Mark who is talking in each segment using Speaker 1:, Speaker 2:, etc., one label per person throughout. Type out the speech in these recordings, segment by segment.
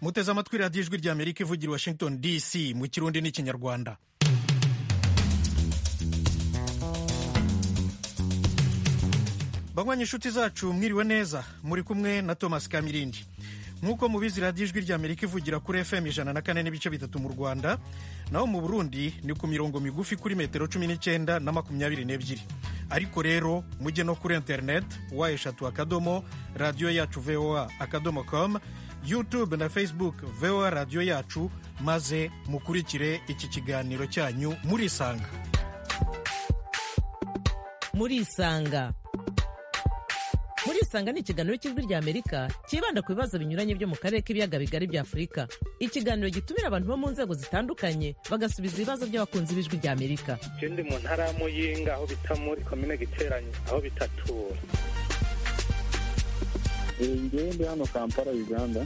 Speaker 1: muteze amatwi radiyo ijwi rya amerika ivugira i washington dc mu kirundi n'ikinyarwanda banywa inshuti zacu mwiriwe neza muri kumwe na thomas kamirindi nk'uko mubizi radiyo ijwi rya amerika ivugira kuri fm ijana na kane n'ibice bitatu mu rwanda naho mu burundi ni ku mirongo migufi kuri metero cumi n'icyenda na makumyabiri n'ebyiri ariko rero mujye no kuri interineti wa eshatu akadomo radiyo yacu voa akadomo komu yutube na facebook voa radiyo yacu maze mukurikire iki kiganiro cyanyu murisanga
Speaker 2: murisanga murisanga ni ikiganiro cy'ijwi rya amerika cyibanda ku bibazo binyuranye byo mu karere k'ibiyaga bigari bya afurika ikiganiro gitumira abantu bo mu nzego zitandukanye bagasubiza ibibazo by'abakunzi b'ijwi rya amerika
Speaker 3: ndi mu ntara ya muyinga aho bita muri komine giteranye aho bitatura
Speaker 4: ngende hano kampala uganda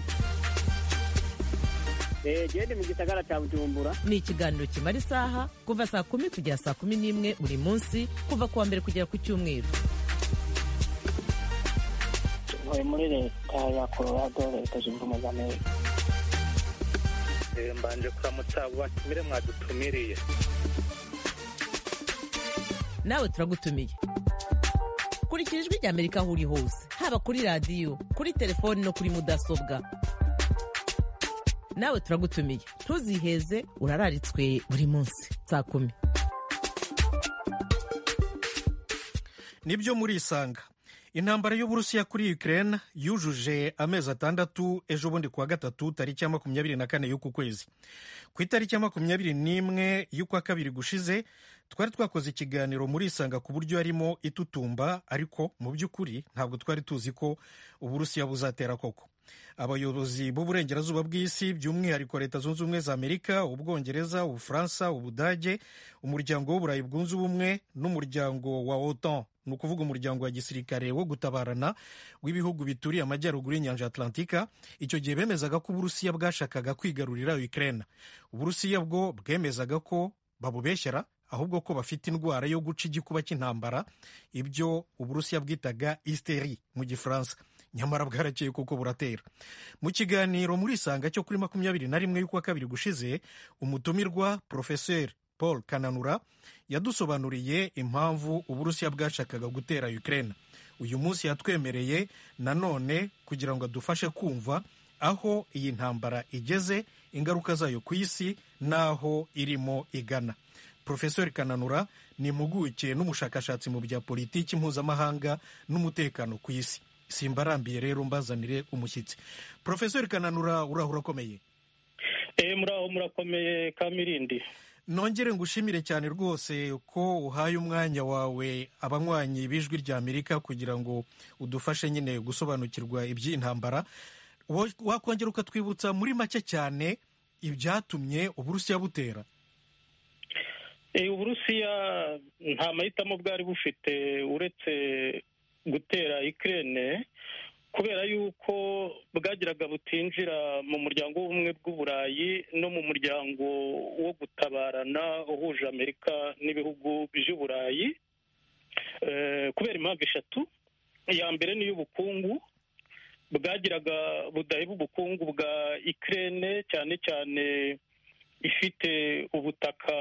Speaker 5: gende mu gisagara cya bujumbura
Speaker 2: ni ikiganiro kimara isaha kuva saa kumi kugera saa kumi n'imwe buri munsi kuva ku wa mbere kugera ku cyumweru
Speaker 6: ntuye muri leta ya colorado leta zunze ubumwe za amerika
Speaker 3: mbanje kuramutsa batumire mwadutumiriye
Speaker 2: nawe turagutumiye kurikira ijwi rya amerika aho uri hose haba kuri radiyo kuri telefoni no kuri mudasobwa nawe turagutumiye ntuziheze urararitswe buri munsi saa kumi
Speaker 1: nibyo murisanga intambara y'uburusiya kuri ukraine yujuje amezi atandatu ejo bundi kuwa gatatu tariki ya makumyabiri na kane y'uku kwezi ku itariki ya makumyabiri n'imwe y'ukwa kabiri gushize twari twakoze ikiganiro muri isanga ku buryo yarimo itutumba ariko mu by'ukuri ntabwo twari tuzi ko uburusiya buzatera koko abayobozi b'uburengerazuba bw'isi by'umwihariko leta zunze ubumwe za amerika ubwongereza ubufaransa ubudage umuryango w'uburayi bwunze ubumwe n'umuryango wa otan ni ukuvuga umuryango wa gisirikare wo gutabarana w'ibihugu bituriye amajyaruguru y'inyanja atlantika icyo gihe bemezaga ko uburusiya bwashakaga kwigarurira ukraine uburusiya bwo bwemezaga ko babubeshyera ahubwo ko bafite indwara yo guca igikuba cy'intambara ibyo uburusiya bwitaga isteri mu gifaransa nyamara bwarakeye kuko buratera mu kiganiro muri isanga cyo kuri makumyabiri na rimwe y'ukwa kabiri gushize umutumirwa porofeseri paul kananura yadusobanuriye impamvu uburusiya bwashakaga gutera ukraine uyu munsi yatwemereye nanone kugira ngo adufashe kumva aho iyi ntambara igeze ingaruka zayo ku isi n'aho irimo igana porofeseri kananura ni impuguke n'umushakashatsi mu bya politiki mpuzamahanga n'umutekano ku isi simbarambiye rero mbazanire umushyitsi porofeseri kananura uraho urakomeye
Speaker 3: muraho murakomeye kamirindi
Speaker 1: nongere ngushimire cyane rwose ko uhaye umwanya wawe abanywanyi b'ijwi rya amerika kugira ngo udufashe nyine gusobanukirwa iby'intambara wakongera ukatwibutsa muri make cyane ibyatumye uburusiya butera
Speaker 3: uburusiya nta mahitamo bwari bufite uretse gutera ikirere kubera yuko bwagiraga butinjira mu muryango w'ubumwe bw'uburayi no mu muryango wo gutabarana uhuje amerika n'ibihugu by'uburayi kubera impamvu eshatu iya mbere ni iy'ubukungu bwagiraga budaheba ubukungu bwa ikirere cyane cyane ifite ubutaka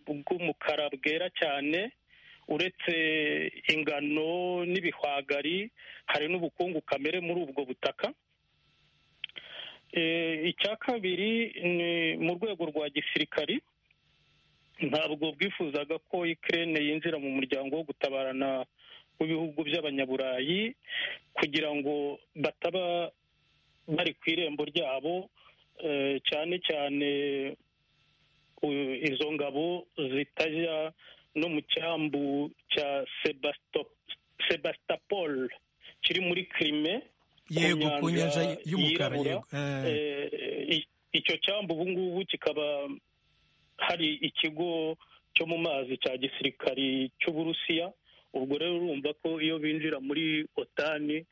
Speaker 3: bw'umukara bwera cyane uretse ingano n'ibihwagari hari n'ubukungu kamere muri ubwo butaka icya kabiri ni mu rwego rwa gisirikari ntabwo bwifuzaga ko ikirere yinjira mu muryango wo gutabarana w'ibihugu by'abanyaburayi kugira ngo bataba bari ku irembo ryabo cyane cyane izo ngabo zitajya no mu cyambu cya sebastopol kiri muri kirime
Speaker 1: yego ku nyanja y'umukara
Speaker 3: icyo cyambu ubu ngubu kikaba hari ikigo cyo mu mazi cya gisirikari cy'uburusiya ubwo rero urumva ko iyo binjira muri otani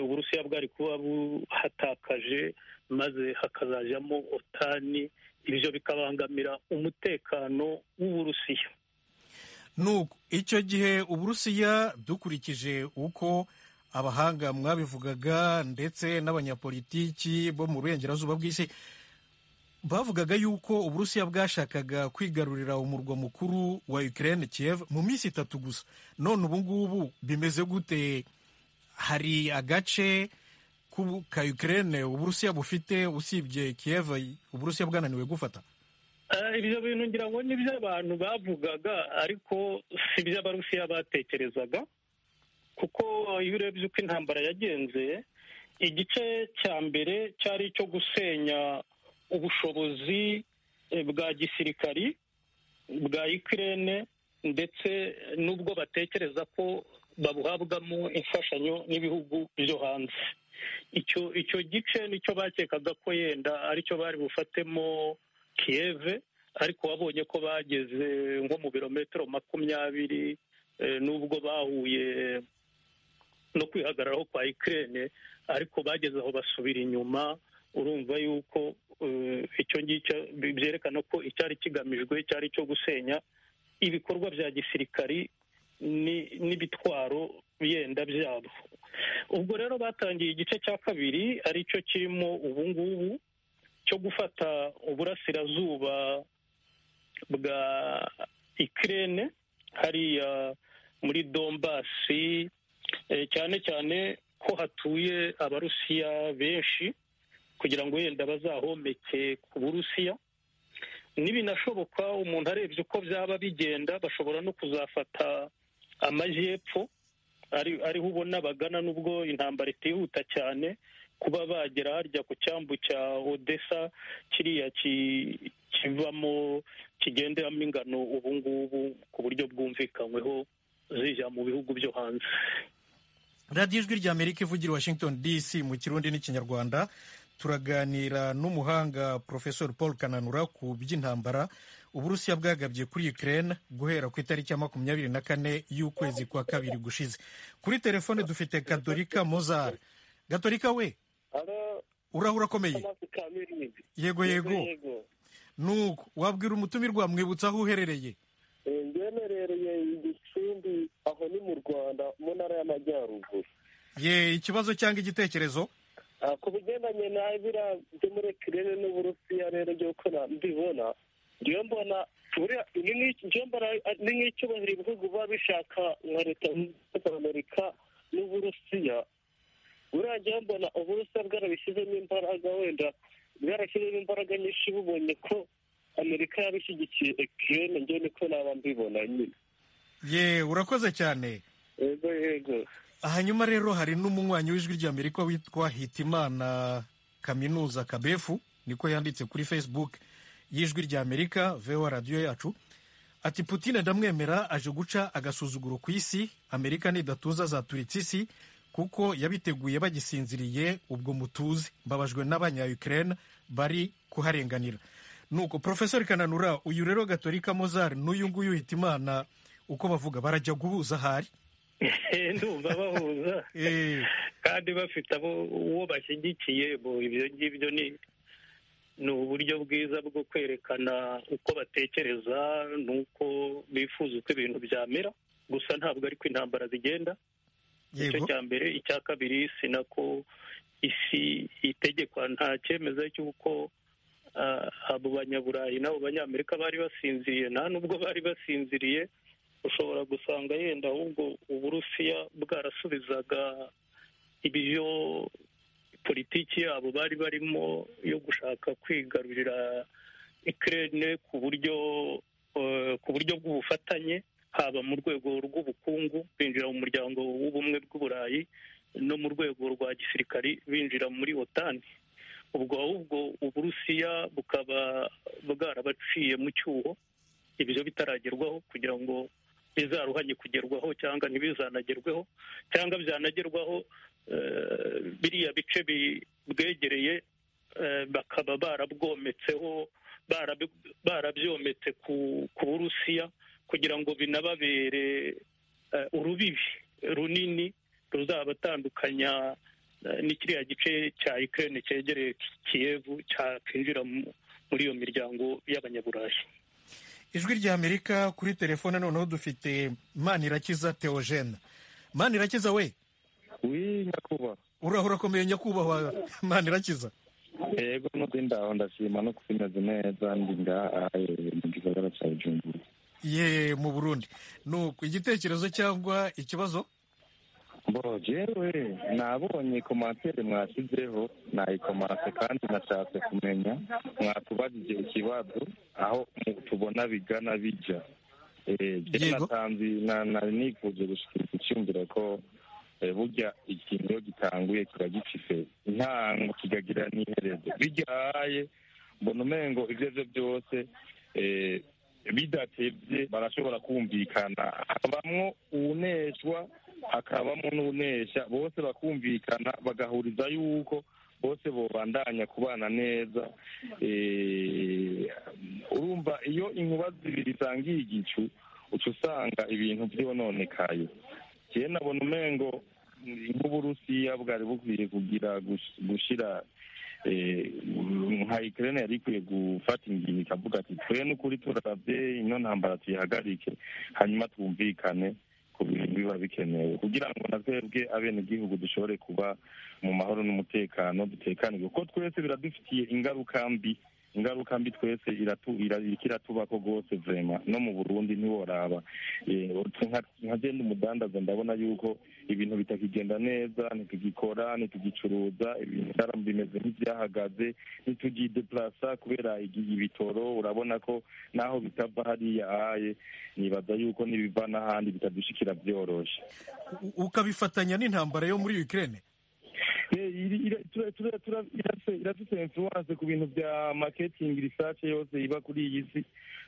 Speaker 3: uburusiya bwari kuba buhatakaje maze hakazajyamo otani ibyo bikabangamira umutekano w'uburusiya
Speaker 1: nuko icyo gihe uburusiya dukurikije uko abahanga mwabivugaga ndetse n'abanyapolitiki bo mu burengerazuba bw'isi bavugaga yuko uburusiya bwashakaga kwigarurira umurwa mukuru wa ukraine kiev mu minsi itatu gusa none ubu ngubu bimeze gute hari agace k'ubu- ka ukraine uburusiya bufite usibye kiev uburusiya bwananiwe gufata
Speaker 3: Eh, ibyo bintu ngira ngo ni iby'abantu bavugaga ariko si iby'abarusiya batekerezaga kuko iyo urebye uko intambara yagenze igice cya mbere cyari icyo gusenya ubushobozi eh, bwa gisirikari bwa ikirere ndetse n'ubwo batekereza ko babuhabwamo imfashanyo n'ibihugu byo hanze icyo icyo gice nicyo bakekaga ko yenda aricyo bari bufatemo kiyeve ariko wabonye ko bageze nko mu birometero makumyabiri eh, nubwo bahuye no kwihagararaho kwa ikirere ariko bageze aho basubira inyuma urumva yuko eh, icyo ngicyo bi- byerekana ko icyari kigamijwe cyari icyo gusenya ibikorwa bya gisirikari ni- n'ibitwaro yenda byabo ubwo rero batangiye igice cya kabiri aricyo kirimo ubu ngubu cyo gufata uburasirazuba bwa ikirere hariya muri dombasi eh, cyane cyane ko hatuye abarusiya benshi kugira ngo wenda bazahomeke ku burusiya nibinashoboka umuntu arebye uko byaba bigenda bashobora no kuzafata amajyepfo ari ariho ubona bagana n'ubwo intambara itihuta cyane kuba bagera harya ku cyambu cya odessa kiriya ki- kivamo kigenderamo ingano ubu ngubu ku buryo bwumvikanyweho zijya mu bihugu byo hanze
Speaker 1: radiyo ijwi rya amerika ivugira i washington dc mu kirundi n'ikinyarwanda turaganira n'umuhanga profesor paul kananura ku by'intambara uburusiya bwagabye kuri ukraine guhera ku itariki ya makumyabiri na kane y'ukwezi kwa kabiri gushize kuri telefone dufite gatorika mozar gatorika we urahura akomeye yego yego nuko wabwira umutumirwa mwibutsa aho uherereye
Speaker 4: ngemerereye igicumbi aho ni mu rwanda mu ntara y'amajyaruguru
Speaker 1: ye ikibazo cyangwa igitekerezo
Speaker 4: Ah, ku bigendanye na biriya byo muri kirere n'uburusiya rero by'uko na- mbibona ngewe mbona buriya ni nk'iki- ngewe mbona ari- ni nk'icyubahiro ibihugu biba bishaka nka leta zunze ubumwe za amerika n'uburusiya buriya ngewe mbona uburusiya bwarabishyizemo imbaraga wenda bwarashyizemo imbaraga nyinshi bubonye ko amerika yabishyigikiye ekirene ngewe niko naba mbibona nyine
Speaker 1: ye urakoze cyane
Speaker 4: yego yego
Speaker 1: hanyuma rero hari n'umunywanyi w'ijwi ry'amerika witwa hitimana kaminuza kabefu niko yanditse kuri facebook y'ijwi ry'amerika vewa radiyo yacu ati putine ndamwemera aje guca agasuzuguro ku isi amerika nidatuza azaturitsa isi kuko yabiteguye bagisinziriye ubwo mutuze mbabajwe n'abanya ukraine bari kuharenganira nuko profesor kananura uyu rero gatorika mozar n'uyu nguyu hitimana uko bavuga barajya guhuza ahari
Speaker 3: ndumva bahuza
Speaker 1: Eh,
Speaker 3: kandi bafite abo uwo bashyigikiye bo ibyo ngibyo ni ni uburyo bwiza bwo kwerekana uko batekereza n'uko bifuza uko ibintu byamera gusa ntabwo ariko intambara zigenda icyo
Speaker 1: yego
Speaker 3: cya mbere icya kabiri si nako isi itegekwa nta cyemezo cy'uko ah, abo banyaburayi n'abo banyamerika bari basinziriye nta nubwo bari basinziriye ushobora gusanga yenda ahubwo uburusiya bwarasubizaga ibyo politiki yabo bari barimo yo gushaka kwigarurira ikirere ku buryo eh, ku buryo bw'ubufatanye haba mu rwego rw'ubukungu binjira mu muryango w'ubumwe bw'uburayi no mu rwego rwa gisirikari binjira muri otani ubwo ahubwo uburusiya bukaba bwarabaciye mu cyuho ibyo bitaragerwaho kugira ngo bizaruhanye kugerwaho cyangwa ntibizanagerweho cyangwa byanagerwaho eh, biriya bice bi- bwegereye eh, bakaba barabwometseho barabi- barabyometse ku ku burusiya kugira ngo binababere eh, urubibi runini ruzabatandukanya eh, n'ikiriya gice cya ikirere cyegereye kiyevu cyakinjira mu- muri iyo miryango y'abanyaburayi
Speaker 1: ijwi rya amerika kuri telefone noneho dufite manirakiza theogene manirakiza we
Speaker 7: wi nyakubahwa
Speaker 1: uraho urakomeye nyakubahwa mani irakiza
Speaker 7: yego no kwindaho ndashima no kumeze neza ndi ngaha eh, mu gisagara cya bujumbura
Speaker 1: ye mu burundi nuko igitekerezo cyangwa ikibazo
Speaker 7: bo jewe nabonye komantere mwashyizeho nayikomase kandi nashatse kumenya mwatubajije ikibazo aho mu- tubona bigana bija Eh, jewe
Speaker 1: Yego.
Speaker 7: natanze na- nari nifuje gushikiriza icyumviro ko eh, burya ikintu iyo gitanguye kiba gifise intango kikagira n'iherezo bigaye mbona umengo ibyo aribyo byose eh, bidatebye barashobora kumvikana habamwo uwuneshwa hakabamo n'unesha bose bakumvikana bagahuriza yuko bose bobandanya kubana neza Eh, urumva iyo inkuba zibiri zangiye igicu uca usanga ibintu byononekaye njyewe nabona umengo nk'uburusiya bwari bukwiye kugira gush- gushira eh, nka ikirere yari ikwiye gufata ingingo ikavuga ati twe n'ukuri turarabye ino ntambara tuyihagarike hanyuma twumvikane ku bintu biba bikenewe kugira ngo na twebwe abenegihugu dushobore kuba mu mahoro n'umutekano dutekaniwe kuko twese biradufitiye ingaruka mbi ingaruka mbi twese iratu- ira- iriko iratubako rwose vrema no mu burundi ntiworaba Eh, nka- nka je ndi umudandaza ndabona yuko ibintu bitakigenda neza ntitugikora ntitugicuruza ibintu vyara- bimeze nk'ivyahagaze ntitugideplasa kubera igi- ibitoro urabona ko naho bitava hariya aye nibaza yuko n'ibiva n'ahandi bitadushikira vyoroshe
Speaker 1: U- ukabifatanya n'intambara yo muri Ukraine
Speaker 7: iradusensuwanse ku bintu bya marketing research yose iba kuri iyi si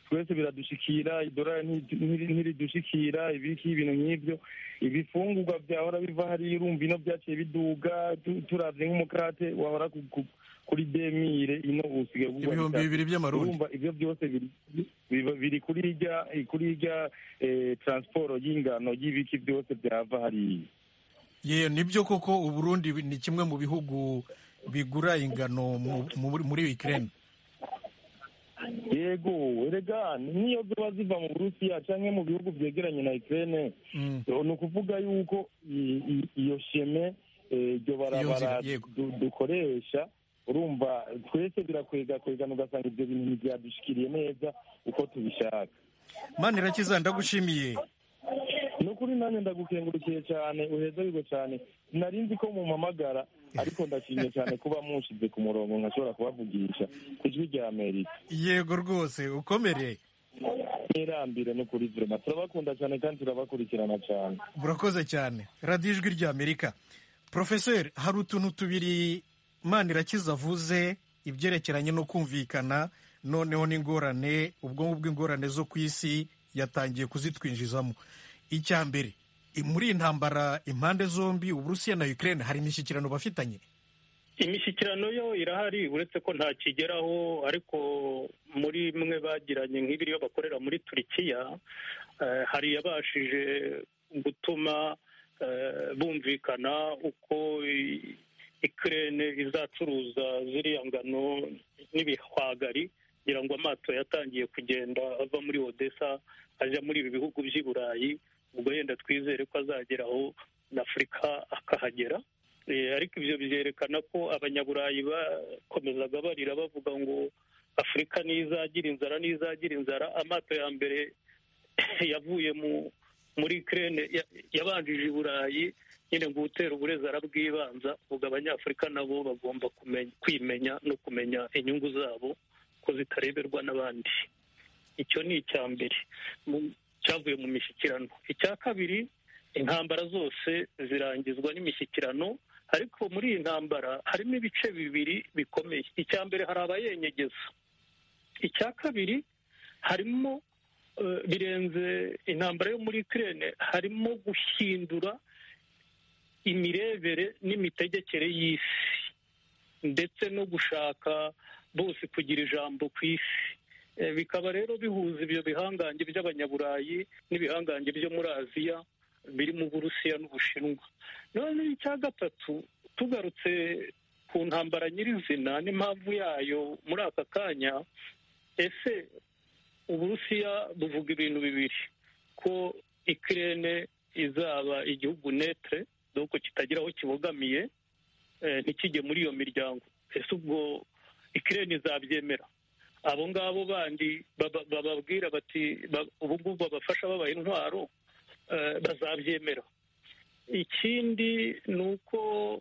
Speaker 7: twese biradushikira idorari nti- ntiri- ntiridushikira ibiki ibintu nk'ibyo ibifungurwa byahora biva hariya urumva ino byaciye biduga tu- turavye nk'umukate wahora ku- ku- kuri demire ino usigaye ugura
Speaker 1: ibihumbi
Speaker 7: bitatu.
Speaker 1: bibiri by'amarundi
Speaker 7: urumva ibyo byose biri- biba- biri kuri irya kuri irya eh, transport y'ingano y'ibiki byose byava hariya
Speaker 1: ye nibyo koko uburundi bi- ni kimwe mu bihugu bigura ingano mu- mu- muri Ukraine
Speaker 7: yego erega niyo ziba ziva mu burusiya canke mu bihugu vyegeranye na ukraine
Speaker 1: Mm.
Speaker 7: ni ukuvuga yuko i- i- iyo sheme eh, iryo barabara
Speaker 1: nzira, yego.
Speaker 7: du- dukoresha urumva twese birakwega kwegana ugasanga ibyo bintu ntibyadushikiriye neza uko tubishaka
Speaker 1: mani irakiza ndagushimiye
Speaker 7: ni ukuri nanjye ndagukengurukiye cyane uheze wigo cyane nari nzi ko mumpamagara ariko ndashimye cyane kuba munshize ku murongo nkashobora kubavugisha ku ijwi rya amerika
Speaker 1: yego rwose ukomere
Speaker 7: ntirambire no kuri vrema turabakunda cyane kandi turabakurikirana cyane
Speaker 1: murakoze cyane radiyo ijwi rya amerika porofeseri hari utuntu tubiri manirakiza avuze ibyerekeranye no kumvikana noneho n'ingorane ubwonko bw'ingorane zo ku isi yatangiye kuzitwinjizamo icya mbere i- muri iyi ntambara impande zombi uburusiya na ukraine hari imishyikirano bafitanye
Speaker 3: imishyikirano yo irahari uretse ko ntakigeraho ariko muri mwe bagiranye nk'ibiriyo bakorera muri turikiya eh, hari yabashije gutuma eh, bumvikana uko i- ikirere izacuruza ziriya ngano n'ibihwagari kugira ngo amato yatangiye kugenda ava muri odessa ajya muri ibi bihugu by'i burayi ubwo yenda twizere ko azageraho na afurika akahagera Eh, ariko ibyo byerekana ko abanyaburayi bakomezaga barira bavuga ngo afurika ntizagira inzara ntizagira inzara amato ya mbere yavuye mu muri Ukraine ya- yabanjije i burayi nyine ngo utera uburezara bw'ibanza ubwo abanyafurika nabo bagomba kumenya- kwimenya no kumenya inyungu zabo ko zitareberwa n'abandi icyo ni icya mbere mu- cyavuye mu mishyikirano icya kabiri intambara zose zirangizwa n'imishyikirano ariko muri iyi ntambara harimo ibice bibiri bikomeye icya mbere hari abayenyegeza icya kabiri harimo eh, birenze intambara yo muri Ukraine harimo guhindura imirebere n'imitegekere y'isi ndetse no gushaka bose kugira ijambo ku isi Eh, bikaba rero bihuza ibyo bihangange by'abanyaburayi n'ibihangange byo muri aziya biri mu burusiya n'ubushinwa none icya gatatu tugarutse ku ntambara nyirizina n'impamvu yayo muri aka kanya ese uburusiya buvuga ibintu bibiri ko ikirere izaba igihugu netre doko kitagira aho kibogamiye ntikijye muri iyo miryango ese ubwo ikirere izabyemera abo ngabo bandi bababwira bati ubu ngubu babafasha babaha intwaro bazabyemera ikindi ni uko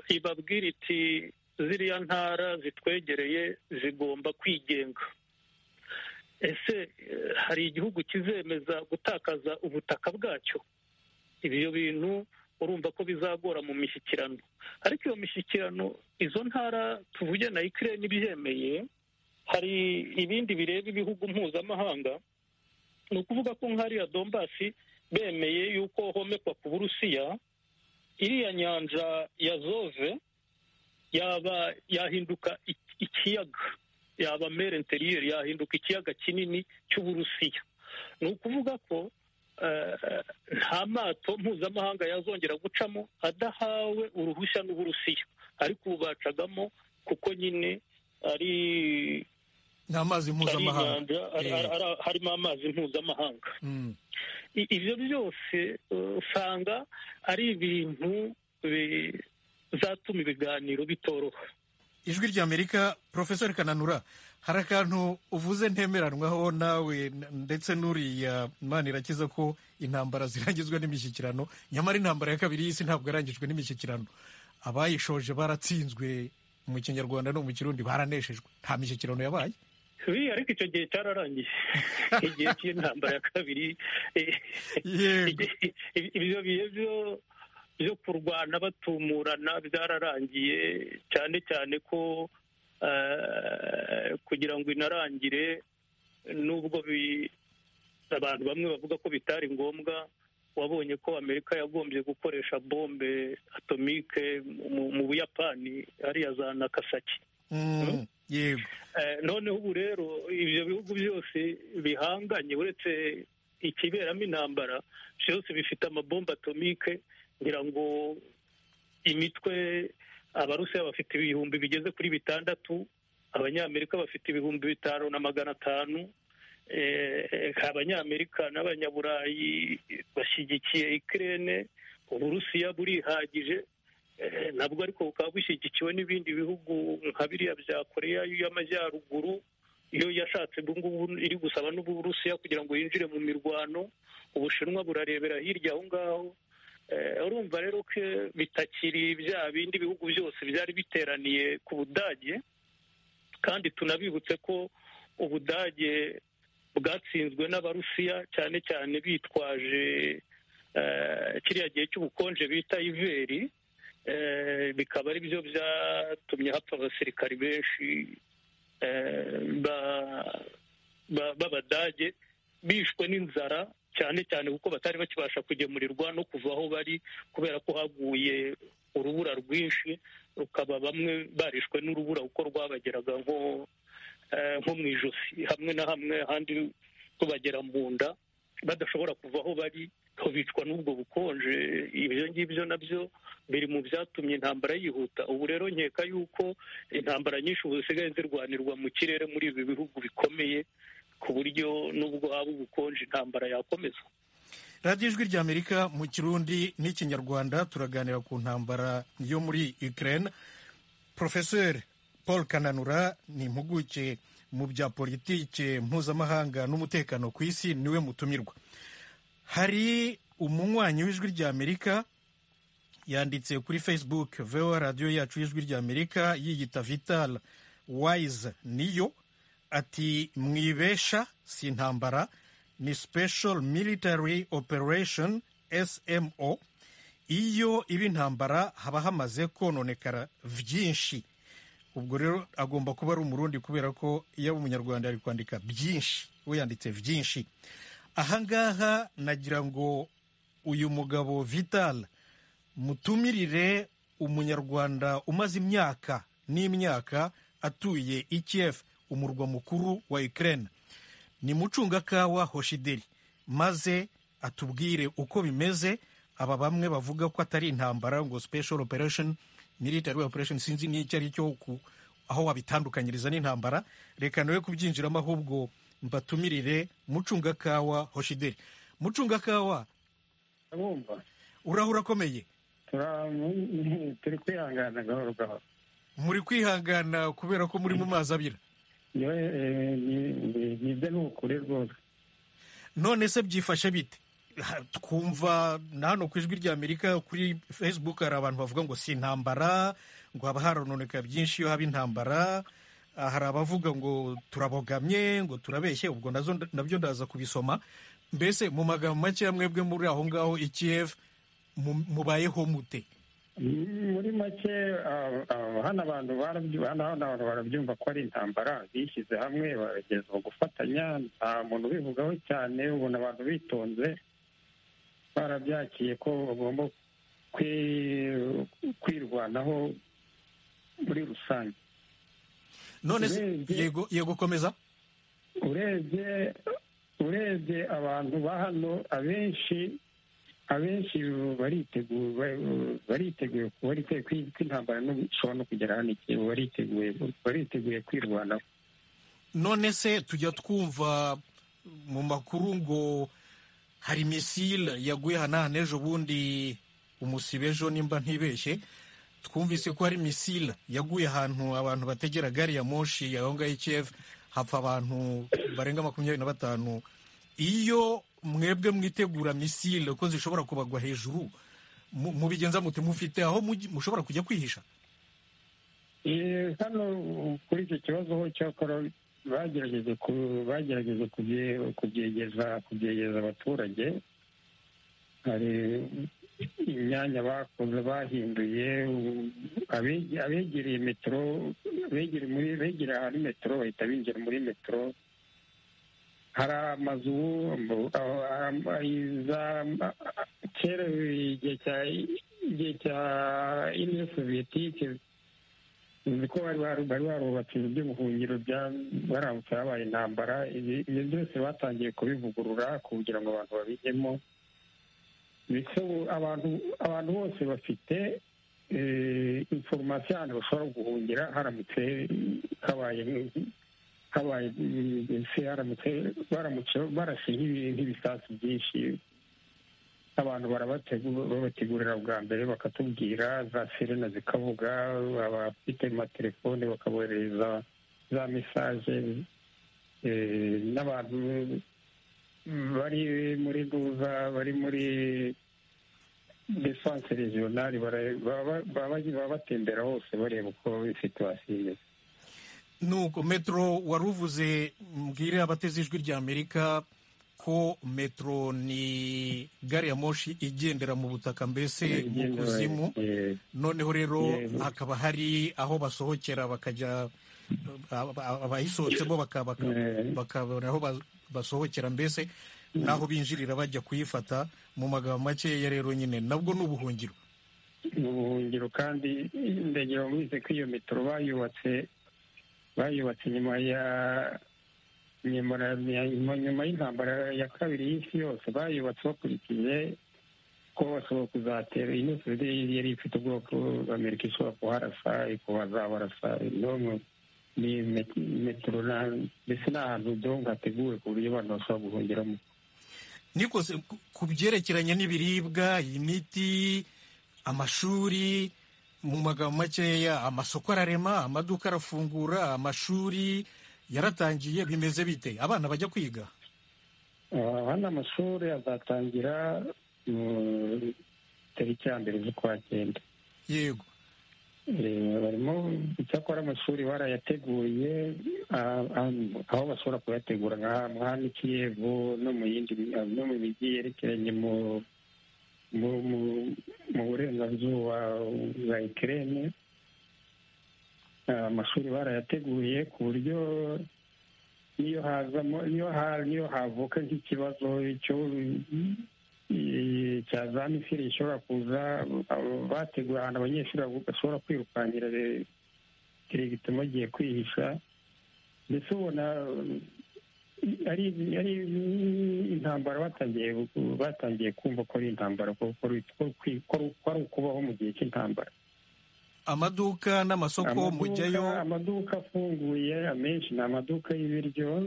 Speaker 3: ibabwira iti ziriya ntara zitwegereye zigomba kwigenga ese hari igihugu kizemeza gutakaza ubutaka bwacyo ibyo bintu urumva ko bizagora mu mishyikirano ariko iyo mishyikirano izo ntara tuvuge na ikirere ibyemeye hari ibindi bireba ibihugu mpuzamahanga ni ukuvuga ko nk'ariya dombasi bemeye yuko homekwa ku burusiya iriya nyanja ya zove yaba yahinduka ikiyaga yaba mere interiyeri yahinduka ikiyaga kinini cy'uburusiya ni ukuvuga ko nta mato mpuzamahanga yazongera gucamo adahawe uruhushya n'uburusiya ariko ubu bacagamo kuko nyine ari
Speaker 1: ni amazi mpuzamahanga
Speaker 3: harimo amazi mpuzamahanga ibyo byose usanga ari ibintu bizatuma ibiganiro bitoroha
Speaker 1: ijwi ry'amerika porofesori kananura hari akantu uvuze ntemeranwaho nawe ndetse n'uriya imana irakiza ko intambara zirangizwa n'imishyikirano nyamara intambara ya kabiri y'isi ntabwo yarangijwe n'imishyikirano abayishoje baratsinzwe mu kinyarwanda no mu kirundi baraneshejwe nta mishyikirano yabaye
Speaker 3: ariko icyo gihe cyararangiye igihe cy'intambara ya kabiri ibyo bihe byo byo kurwana batumurana byararangiye cyane cyane ko kugira ngo inarangire nubwo abantu bamwe bavuga ko bitari ngombwa wabonye ko amerika yagombye gukoresha bombe atomike mu buyapani hariya za nakasaki noneho ubu rero ibyo bihugu byose bihanganye uretse ikiberamo intambara byose bifite amabombe atomike kugira ngo imitwe abarusiya bafite ibihumbi bigeze kuri bitandatu abanyamerika bafite ibihumbi bitanu na magana atanu abanyamerika n'abanyaburayi bashyigikiye ikirere uburusiya burihagije nabwo ariko bukaba bushyigikiwe n'ibindi bihugu nka biriya bya koreya y'amajyaruguru iyo yashatse ngubu iri gusaba n'uburusiya kugira ngo yinjire mu mirwano ubushinwa burarebera hirya aho ngaho urumva rero ko bitakiri bya bindi bihugu byose byari biteraniye ku budage kandi tunabibutse ko ubudage bwatsinzwe n'abarusiya cyane cyane bitwaje kiriya gihe cy'ubukonje bita iveri bikaba ari byo byatumye hapfa abasirikari benshi b'abadage bishwe n'inzara cyane cyane kuko batari bakibasha kugemurirwa no kuva aho bari kubera ko haguye urubura rwinshi rukaba bamwe barishwe n'urubura kuko rwabageraga nko mu ijosi hamwe na hamwe ahandi rubagera mu nda badashobora kuva aho bari bicwa n'ubwo bukonje ibyo ngibyo nabyo biri mu byatumye intambara yihuta ubu rero nkeka yuko intambara nyinshi ubu zisigaye zirwanirwa mu kirere muri ibi bihugu bikomeye ku buryo nubwo haba ubukonje intambara yakomeza
Speaker 1: radiyo ijwi ry'amerika mu kirundi n'ikinyarwanda turaganira ku ntambara yo muri ukraine porofeseri paul kananura ni impuguke mu bya politike mpuzamahanga n'umutekano ku isi niwe mutumirwa hari umunywanyi w'ijwi ry'amerika yanditse kuri facebook vewa radiyo yacu y'ijwi ry'amerika yiyita vital wayize niyo ati mwibesha si intambara ni special military operation smo iyo iba intambara haba hamaze kononekara byinshi ubwo rero agomba kuba ari umurundi kubera ko iyo umunyarwanda ari kwandika byinshi we yanditse byinshi ahangaha nagira ngo uyu mugabo vital mutumirire umunyarwanda umaze imyaka n'imyaka atuye ikiyefu umurwa mukuru wa Ukraine ni mucungakawa hoshideri maze atubwire uko bimeze aba bamwe bavuga ko atari intambara ngo special operation military operation sinzi n'icyo ari cyo aho wabitandukanyiriza n'intambara reka nawe kubyinjiramo ahubwo mbatumirire mucungakawa hoshideri mucungakawa urahura akomeye
Speaker 8: turi kwihangana gahoro gahoro
Speaker 1: muri kwihangana kubera ko muri mu mazi abira
Speaker 8: nibyo ni ukuri rwose
Speaker 1: none se byifashe bite Ha- twumva na hano ku ijwi ry'amerika kuri facebook hari abantu bavuga ngo si intambara ngo haba harononeka byinshi iyo haba intambara Ah, hari abavuga ngo turabogamye ngo turabeshye ubwo nazo nda- nabyo ndaza kubisoma mbese mu magambo make mwebwe muri aho ngaho i Kiev mu- mubayeho mute
Speaker 8: muri make ah, ah, hano abantu barabyu- hano hano abantu barabyumva ko ari intambara bishyize hamwe barageza gufatanya nta muntu ubivugaho cyane ubona abantu bitonze barabyakiye ko bagomba kwi- kwirwanaho muri rusange
Speaker 1: none se
Speaker 8: Urebye-
Speaker 1: yego yego komeza
Speaker 8: urebye urebye abantu ba hano abenshi abenshi bariteguye ba- bariteguye bariteguye ko ko intambara n'ubu ishobora no kugera hano igihe bariteguye bariteguye kwirwanaho
Speaker 1: none se tujya twumva mu makuru ngo hari misile yaguye hanahana ejo bundi umusibe ejo nimba ntibeshye twumvise ko hari misile yaguye ahantu abantu bategera gari ya moshi aho ngaho i Kiev hapfa abantu barenga makumyabiri na batanu iyo mwebwe mwitegura misile ko zishobora kubagwa hejuru mu- mubigenza mute mufite aho mujya- mushobora kujya kwihisha
Speaker 8: Eh, hano kuri icyo kibazo ho cyakora bagerageje ku- bagerageje kubye- kubyegeza kubyegeza abaturage hari imyanya bakoze bahinduye abe- abegereye metero abegereye muri begereye ahari metero bahita binjira muri metero hari amazu ubu, aho- aho- za- kera igihe cya igihe cya iniyo soviyetike uzi ko bari baru- bari barubatse inzu by'ubuhungiro bya- baramutse habaye intambara ibi ibyo byose batangiye kubivugurura kugira ngo abantu babijyemo ndetse ubu abantu abantu bose bafite inforomasiyo ahantu bashobora guhungira haramutse habaye habaye mbese haramutse baramutse barashe nk'ibi- nk'ibisasu byinshi abantu barabategura babategurira bwa mbere bakatubwira za sirena zikavuga abafite amatelefone bakaboherereza za mesaje eh, n'abantu bari muri duza bari muri desanse regionali bara- baba baba- baba batembera hose bareba uko situwasiyo imeze
Speaker 1: nuko metero wari uvuze mbwire abateze ijwi ry'amerika ko metero ni gari ya moshi igendera mu butaka mbese mu kuzimu
Speaker 8: Eh,
Speaker 1: noneho rero
Speaker 8: Yego.
Speaker 1: hakaba hari aho basohokera bakajya ab- ab- abayisohotsemo baka- baka-
Speaker 8: Eh.
Speaker 1: bakabona aho ba- basohokera mbese n'aho binjirira bajya kuyifata mu magambo makeya rero nyine nabwo ni ubuhungiro
Speaker 8: ni ubuhungiro kandi ndagira ngo mwese ko iyo metero bayubatse bayubatse nyuma ya nyuma ya- nyuma- nyuma y'intambara ya kabiri y'isi yose bayubatse bakurikije ko bashobora kuzatera iyi ni sosiyete yari ifite ubwoko amerika ishobora kuharasa kuhazabarasa n'umwe ni met- metero na- mbese ni ahantu byo hateguwe ku buryo abantu bashobora guhungiramo
Speaker 1: nikose ku- ku byerekeranye n'ibiribwa imiti amashuri mu magambo makeya amasoko ararema amaduka arafungura amashuri yaratangiye bimeze bite abana bajya kwiga
Speaker 8: hano amashuri azatangira mu tariki ya mbere z'ukwa cyenda
Speaker 1: yego
Speaker 8: Eh, barimo icyakora amashuri barayateguye ah, ah, aho bashobora kuyategura nka mwami kiyevu no mu yindi no mu mijyi yerekeranye mu mu- mu- mu burengerazuba bwa ikirere amashuri barayateguye ku buryo niyo hazamo niyo ha- niyo havuka nk'ikibazo cyo cya za misiri gishobora kuza abo bateguye ahantu abanyeshuri bashobora kwirukankira eh, kirigita bagiye kwihisha ndetse ubona eh, ari ari intambara batangiye batangiye kumva ko ari intambara ko ko ari ko ari- ko ari- ko ari ukubaho mu gihe cy'intambara
Speaker 1: amaduka n'amasoko
Speaker 8: Amaduka-
Speaker 1: mujyayo
Speaker 8: amaduka afunguye amenshi ni amaduka y'ibiryo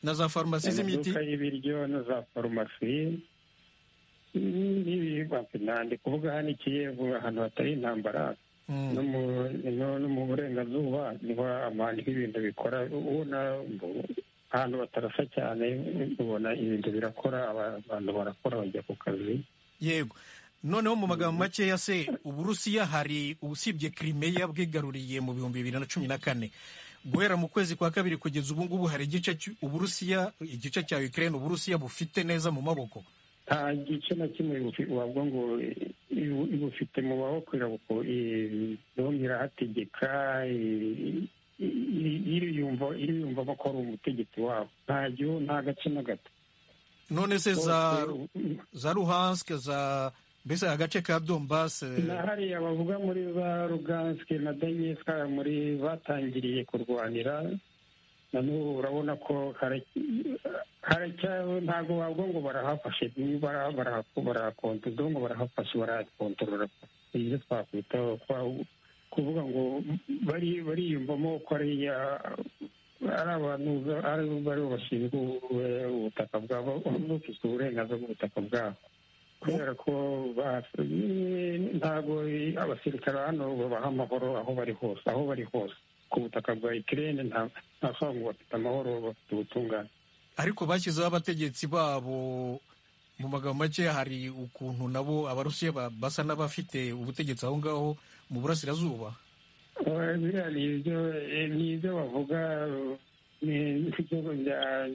Speaker 1: na za farumasi z'imiti
Speaker 8: amaduka y'ibiryo na za farumasi ni kuvuga hano ikiyevu ahantu hatari intambara no mu burengerazuba niho amahanga ibintu bikora ubona ahantu batarasa cyane ubona ibintu birakora abantu barakora bajya ku kazi
Speaker 1: yego noneho mu magambo makeya se uburusiya hari usibye kirimeya bwigaruriye mu bihumbi bibiri na cumi na kane guhera mu kwezi kwa kabiri kugeza ubu ngubu hari igice uburusiya igice cya ukirayini uburusiya bufite neza mu maboko
Speaker 8: nta gice na kimwe wavuga ngo bufite mu maboko irahategeka iriyumvamo ko ari umutegetsi wabo nta gihugu nta gace na gato
Speaker 1: none se za ruhansike za mbese agace ka dombase
Speaker 8: na hariya bavuga muri za ruganske na donetsk muri batangiriye kurwanira na n'ubu urabona ko ntabwo wavuga ngo barahafashe barahakontorora ngo barahafashe barahakontorora ibyo twakwita kuvuga ngo bariyumvamo ko ari abantu bari bashinzwe ubutaka bwabo bufite uburenganzira bw'ubutaka bwabo kubera ko ntabwo abasirikare hano babaha amahoro aho bari hose aho bari hose ku butaka bwa ikirere ntabwo ngo bafite amahoro bafite ubutungane
Speaker 1: ariko bashyizeho abategetsi babo mu magambo make hari ukuntu nabo abarusiya basa n'abafite ubutegetsi aho ngaho mu burasirazuba
Speaker 8: biriya ni ibyo bavuga ibyo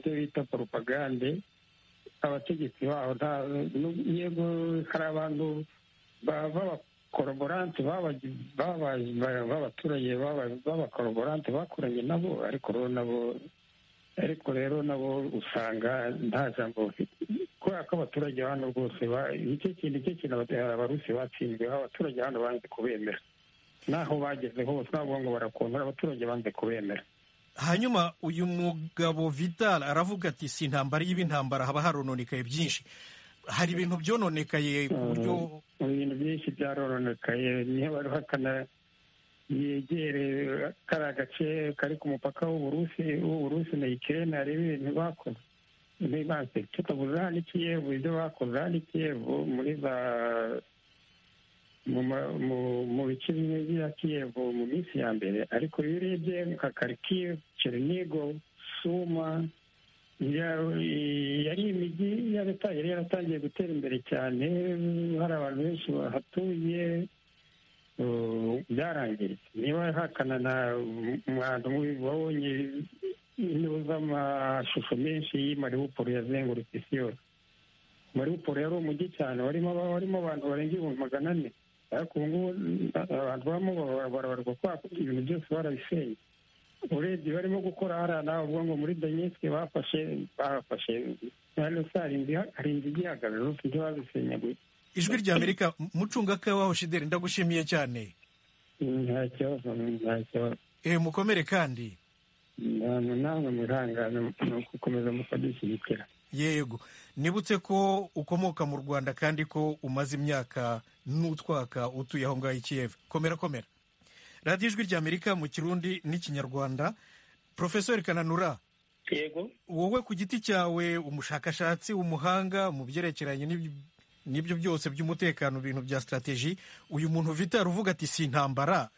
Speaker 8: bita poropagande abategetsi baho yego hari abantu b'abakoroborante b'abaturage b'abakoroborante bakoranye nabo ariko rero nabo ariko rero nabo usanga nta jambo bafite kubera ko abaturage hano rwose nicyo kintu nicyo kintu abarusi batsinzwe abaturage hano banze kubemera n'aho bageze hose ntabwo ngo barakontora abaturage banze kubemera
Speaker 1: hanyuma uyu mugabo vital aravuga ati si intambara y'ibintambara haba harononekaye byinshi hari ibintu byononekaye ku buryo
Speaker 8: ibintu byinshi byarononekaye niyo bari bahakana yegere kari agace kari ku mupaka w'uburusi w'uburusi na ikirere hari ibintu bakoze bibanze tutavuze hano ikiyevu ibyo bakoze hano ikiyevu muri za mu bice bimwe bya kiyevu mu minsi ya mbere ariko iyo urebye nka karikiyevu cerinigo suma yari imijyi ya leta yari yaratangiye gutera imbere cyane hari abantu benshi bahatuye byarangiritse niba hakana na umwanda wabonye intebe z'amashusho menshi y'imariwuporo yazengurutse isi yose mariwuporo yari umujyi cyane warimo abantu barenga ibihumbi magana ane ariko ubu ngubu abantu bamo barabarwa kwako ibintu byose barabisenye urebye barimo gukora hariya nawe uvuga ngo muri donetske bafashe bahafashe hari inzu igihagaze zose ibyo bazisenyaguye
Speaker 1: ijwi rya amerika mucungakabaho shideri ndagushimiye cyane
Speaker 8: nta kibazo nta kibazo
Speaker 1: eee mukomere kandi
Speaker 8: namwe mwihangane ni ugukomeza mukadushyigikira
Speaker 1: yego nibutse ko ukomoka mu rwanda kandi ko umaze imyaka n'utwaka utuye aho ngaho ikiyeva komera komera radiyo ijwi rya amerika mu kirundi n'ikinyarwanda porofesori kananura
Speaker 3: yego
Speaker 1: wowe ku giti cyawe umushakashatsi umuhanga mu byerekeranye n'ibyo byose by'umutekano ibintu bya sitarateji uyu muntu ufite uvuga ati si intambara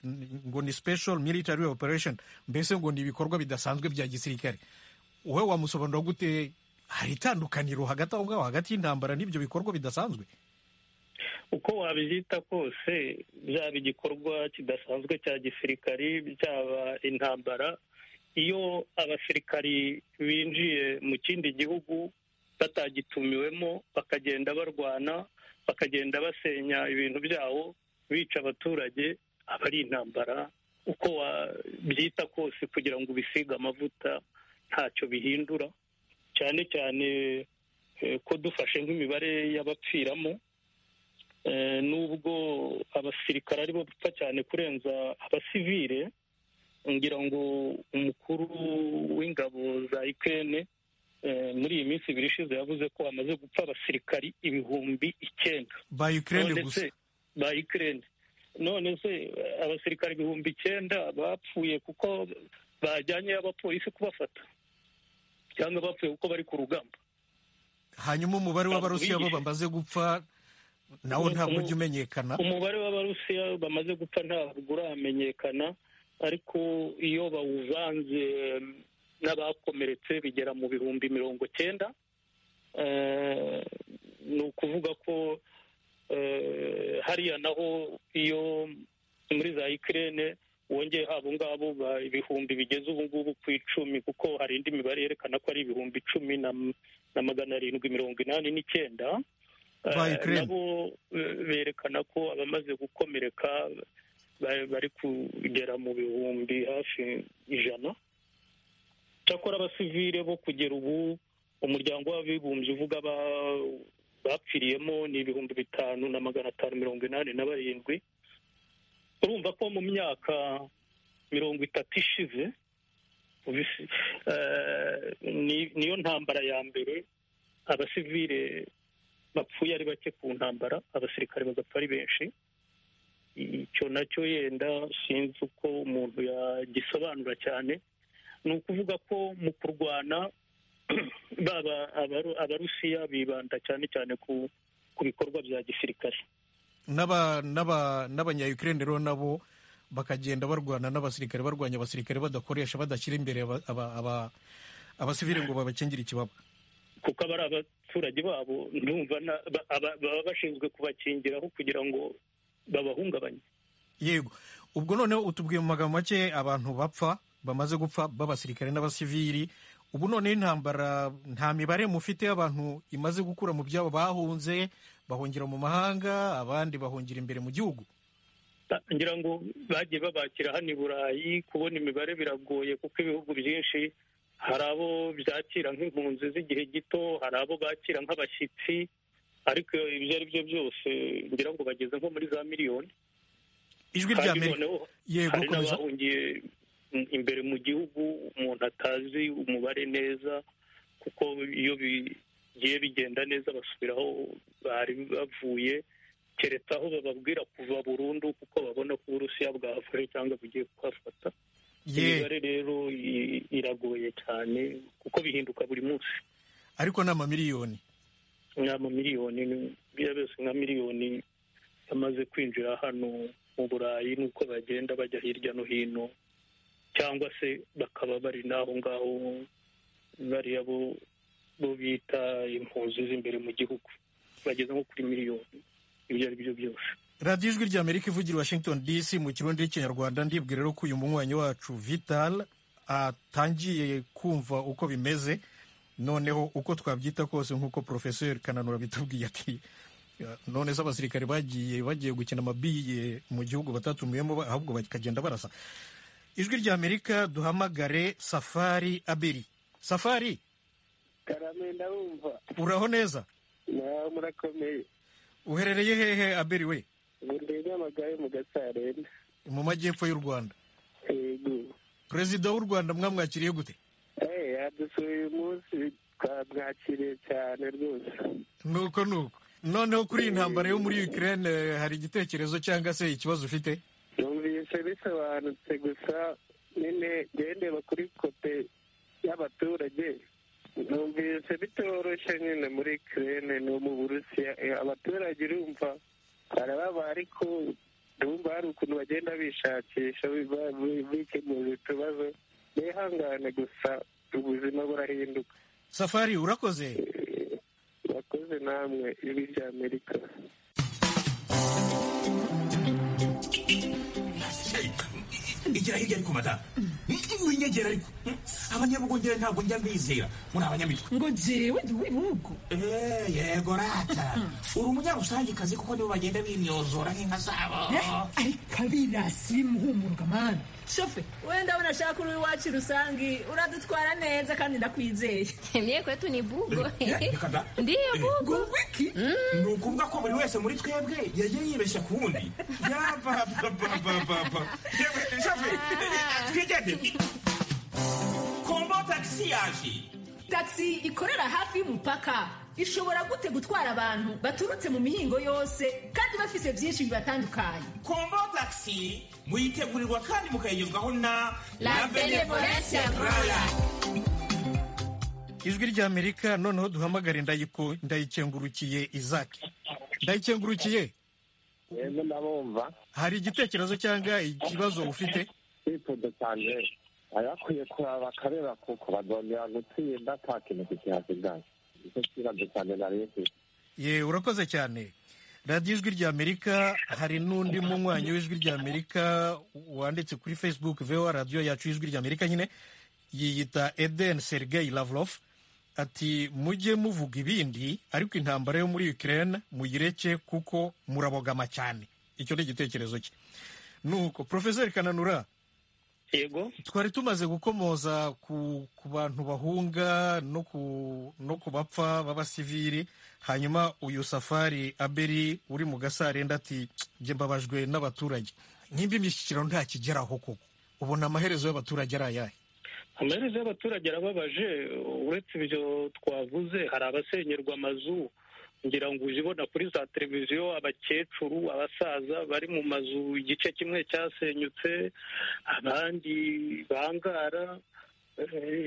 Speaker 1: ngo ni special military operation mbese ngo ni ibikorwa bidasanzwe bya gisirikare wowe wamusobanura gute hari itandukaniro hagati aho ngaho hagati y'intambara n'ibyo bikorwa bidasanzwe
Speaker 3: uko wabyita kose byaba igikorwa kidasanzwe cya gisirikari byaba intambara iyo abasirikari binjiye mu kindi gihugu batagitumiwemo bakagenda barwana bakagenda basenya ibintu byabo bica abaturage aba ari intambara uko wabyita kose kugira ngo ubisige amavuta ntacyo bihindura cyane cyane ko dufashe nk'imibare y'abapfiramo nubwo abasirikare aribo bapfa cyane kurenza abasivire ngira ngo umukuru w'ingabo za ikene muri iyi minsi ibiri ishize yavuze ko hamaze gupfa abasirikari ibihumbi icyenda
Speaker 1: ba ikirere gusa
Speaker 3: ba ikirere none se abasirikari ibihumbi icyenda bapfuye kuko bajyanye abapolisi kubafata cyangwa bapfuye kuko bari ku rugamba
Speaker 1: hanyuma umubare w'abarusiya bo bamaze gupfa nawo ntabwo ujya umenyekana
Speaker 3: umubare w'abarusiya bamaze gupfa ntabwo uramenyekana ariko iyo bawuvanze n'abakomeretse bigera mu bihumbi mirongo cyenda ni ukuvuga ko hariya naho iyo muri za ikirere wongeye haba ngabo ibihumbi bigeze ubu ngubu ku icumi kuko hari indi mibare yerekana ko ari ibihumbi icumi na magana arindwi mirongo inani n'icyenda nabo berekana ko abamaze gukomereka bari kugera mu bihumbi hafi ijana cyakora abasivire bo kugera ubu umuryango w'abibumbye uvuga bapfiriyemo ni ibihumbi bitanu na magana atanu mirongo inani na barindwi urumva ko mu myaka mirongo itatu ishize niyo ntambara ya mbere abasivire bapfuye ari bake ku ntambara abasirikare bagapfa ari benshi icyo nacyo yenda sinzi uko umuntu yagisobanura cyane ni ukuvuga ko mu kurwana baba abarusiya bibanda cyane cyane ku bikorwa bya gisirikare
Speaker 1: n'abanyayukirere rero nabo bakagenda barwana n'abasirikare barwanya abasirikare badakoresha badashyira imbere abasivire ngo babakingire ikibaba
Speaker 3: kuko aba ari abaturage babo ndumva baba bashinzwe kubakingiraho kugira ngo babahungabanye
Speaker 1: yego ubwo noneho utubwiye mu magambo make abantu bapfa bamaze gupfa b'abasirikare n'abasiviri ubu noneho intambara nta mibare mufite y'abantu imaze gukura mu byabo bahunze bahungira mu mahanga abandi bahungira imbere mu gihugu
Speaker 3: ngira ngo bagiye babakira hano i burayi kubona imibare biragoye kuko ibihugu byinshi hari abo byakira nk'impunzi z'igihe gito hari abo bakira nk'abashyitsi ariko ibyo ari byo byose ngira ngo bageze nko muri za miliyoni
Speaker 1: ijwi rya amerika
Speaker 3: yego komeza imbere mu gihugu umuntu atazi umubare neza kuko iyo bigiye bigenda neza basubiraho bari bavuye keretse aho bababwira kuva burundu kuko babona ko uburusiya bwafashe cyangwa bugiye kuhafata imibare rero iragoye cyane kuko bihinduka buri munsi
Speaker 1: ariko ni amamiliyoni
Speaker 3: ni amamiliyoni biriya byose nka miliyoni yamaze kwinjira hano mu burayi nuko bagenda bajya hirya no hino cyangwa se bakaba bari n'aho ngaho bariya bo bita impunzi z'imbere mu gihugu bageze nko kuri miliyoni ibyo ari byo byose
Speaker 1: radiyo ijwi rya amerika ivugira washington dc mu kirundi n'ikinyarwanda ndibwira rero ko uyu munywanyi wacu vital atangiye kumva uko bimeze noneho uko twabyita kose nk'uko porofeseri kananura bitubwiye ati none se abasirikare bagiye bagiye gukina amabiye mu gihugu batatumiyemo ahubwo bakagenda barasa ijwi rya amerika duhamagare safari abiri safari
Speaker 9: karame ndabumva
Speaker 1: uraho neza
Speaker 9: nawe murakomeye
Speaker 1: uherereye hehe abiri we
Speaker 9: ubundi nyamagabe mu gasarenda
Speaker 1: mu majyepfo y'u rwanda
Speaker 9: yego
Speaker 1: perezida w'u rwanda mwamwakiriye gute
Speaker 9: eh yadusuye uyu munsi twamwakiriye cyane rwose
Speaker 1: nuko nuko noneho kuri iyi ntambara yo muri ukraine hari igitekerezo cyangwa se ikibazo ufite
Speaker 9: numvise bisobanutse gusa nyine gendera kuri kote y'abaturage numvise bitoroshye nyine muri kirene no mu burusiya abaturage urumva barababa ariko urumva hari ukuntu bagenda bishakisha bikemura utubazo nihangane gusa ubuzima burahinduka
Speaker 1: safari urakoze
Speaker 9: urakoze namwe ibi bya amerika
Speaker 10: igira hirya ariko madamu winyegera ariko abanyabugongera ntabwo njya mbizera muri abanyamitwe
Speaker 11: ngo jyewe ndi w'ibihugu
Speaker 10: yego rata uri umunyarusangikazi kuko nibo bagenda bimyozora nk'inka zabo
Speaker 11: ariko abirasi muhumuruka mani
Speaker 12: shofe wenda unashaka uri iwacu rusangi uradutwara neza kandi ndakwizeye
Speaker 13: mye kwetu ni bugo
Speaker 12: ndiyo bugo
Speaker 11: wiki
Speaker 10: ni ukuvuga ko buri wese muri twebwe yagiye yibeshya ku wundi yabababababa shofe twigendere kombo tagisi yaje
Speaker 12: tagisi ikorera hafi y'umupaka ishobora gute gutwara abantu baturutse mu mihingo yose kandi bafise byinshi bibatandukanye
Speaker 10: kombo tagisi muyitegurirwa kandi mukayigezwaho na
Speaker 13: la benevolencia royal
Speaker 1: ijwi ry'amerika noneho duhamagare ndayiko ndayikengurukiye izaki ndayikengurukiye
Speaker 13: yego ndabumva
Speaker 1: hari igitekerezo cyangwa ikibazo ufite
Speaker 13: sifudu cyane abakwiye kuraba bakareba kuko bazongera gutsinda nta kintu kikihasigaye nicyo kibazo cyane nari mfite
Speaker 1: ye urakoze cyane radiyo ijwi ry'amerika hari n'undi munywanyi w'ijwi ry'amerika wanditse kuri facebook vewa radiyo yacu y'ijwi ry'amerika nyine yiyita eden sergei lavrov ati mujye muvuga ibindi ariko intambara yo muri ukraine muyireke kuko murabogama cyane icyo ni igitekerezo cye nuko porofeseri kananura
Speaker 3: yego
Speaker 1: twari tumaze gukomoza ku, ku bantu bahunga no ku, no ku bapfa b'abasivili hanyuma uyu safari aberi uri mu gasarenda ati njye mbabajwe n'abaturage nk'imbi imishyikirano ntakigeraho koko ubona amaherezo y'abaturage ari ayahe
Speaker 3: amaherezo y'abaturage arababaje uretse ibyo twavuze hari abasenyerwa amazu ngira ngo uje ubona kuri za televiziyo abakecuru abasaza bari mu mazu igice kimwe cyasenyutse abandi bangara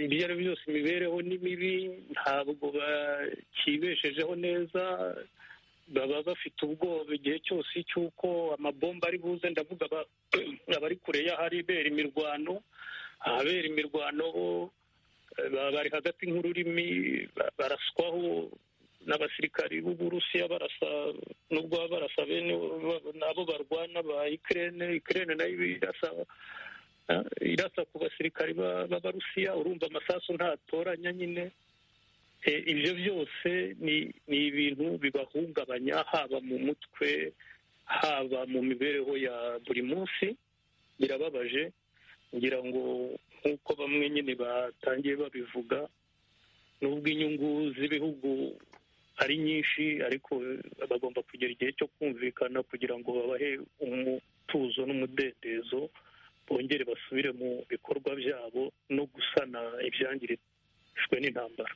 Speaker 3: ibyo ari byo byose imibereho ni mibi ntabwo bakibeshejeho neza baba bafite ubwoba igihe cyose cy'uko amabomba ari buze ndavuga abari kure y'ahari ibera imirwano ahabera imirwano bari hagati nk'ururimi baraswaho n'abasirikari b'uburusiya barasa nubwo baba barasa bene nabo barwana ba ikirere ikirere nayo irasa irasa ku basirikari b'abarusiya urumva amasasu ntatoranya nyine ibyo byose ni ibintu bibahungabanya haba mu mutwe haba mu mibereho ya buri munsi birababaje ngira ngo nk'uko bamwe nyine batangiye babivuga nubwo inyungu z'ibihugu ari nyinshi ariko bagomba kugera igihe cyo kumvikana kugira ngo babahe umutuzo n'umudendezo bongere basubire mu bikorwa byabo no gusana ibyangirijwe n'intambara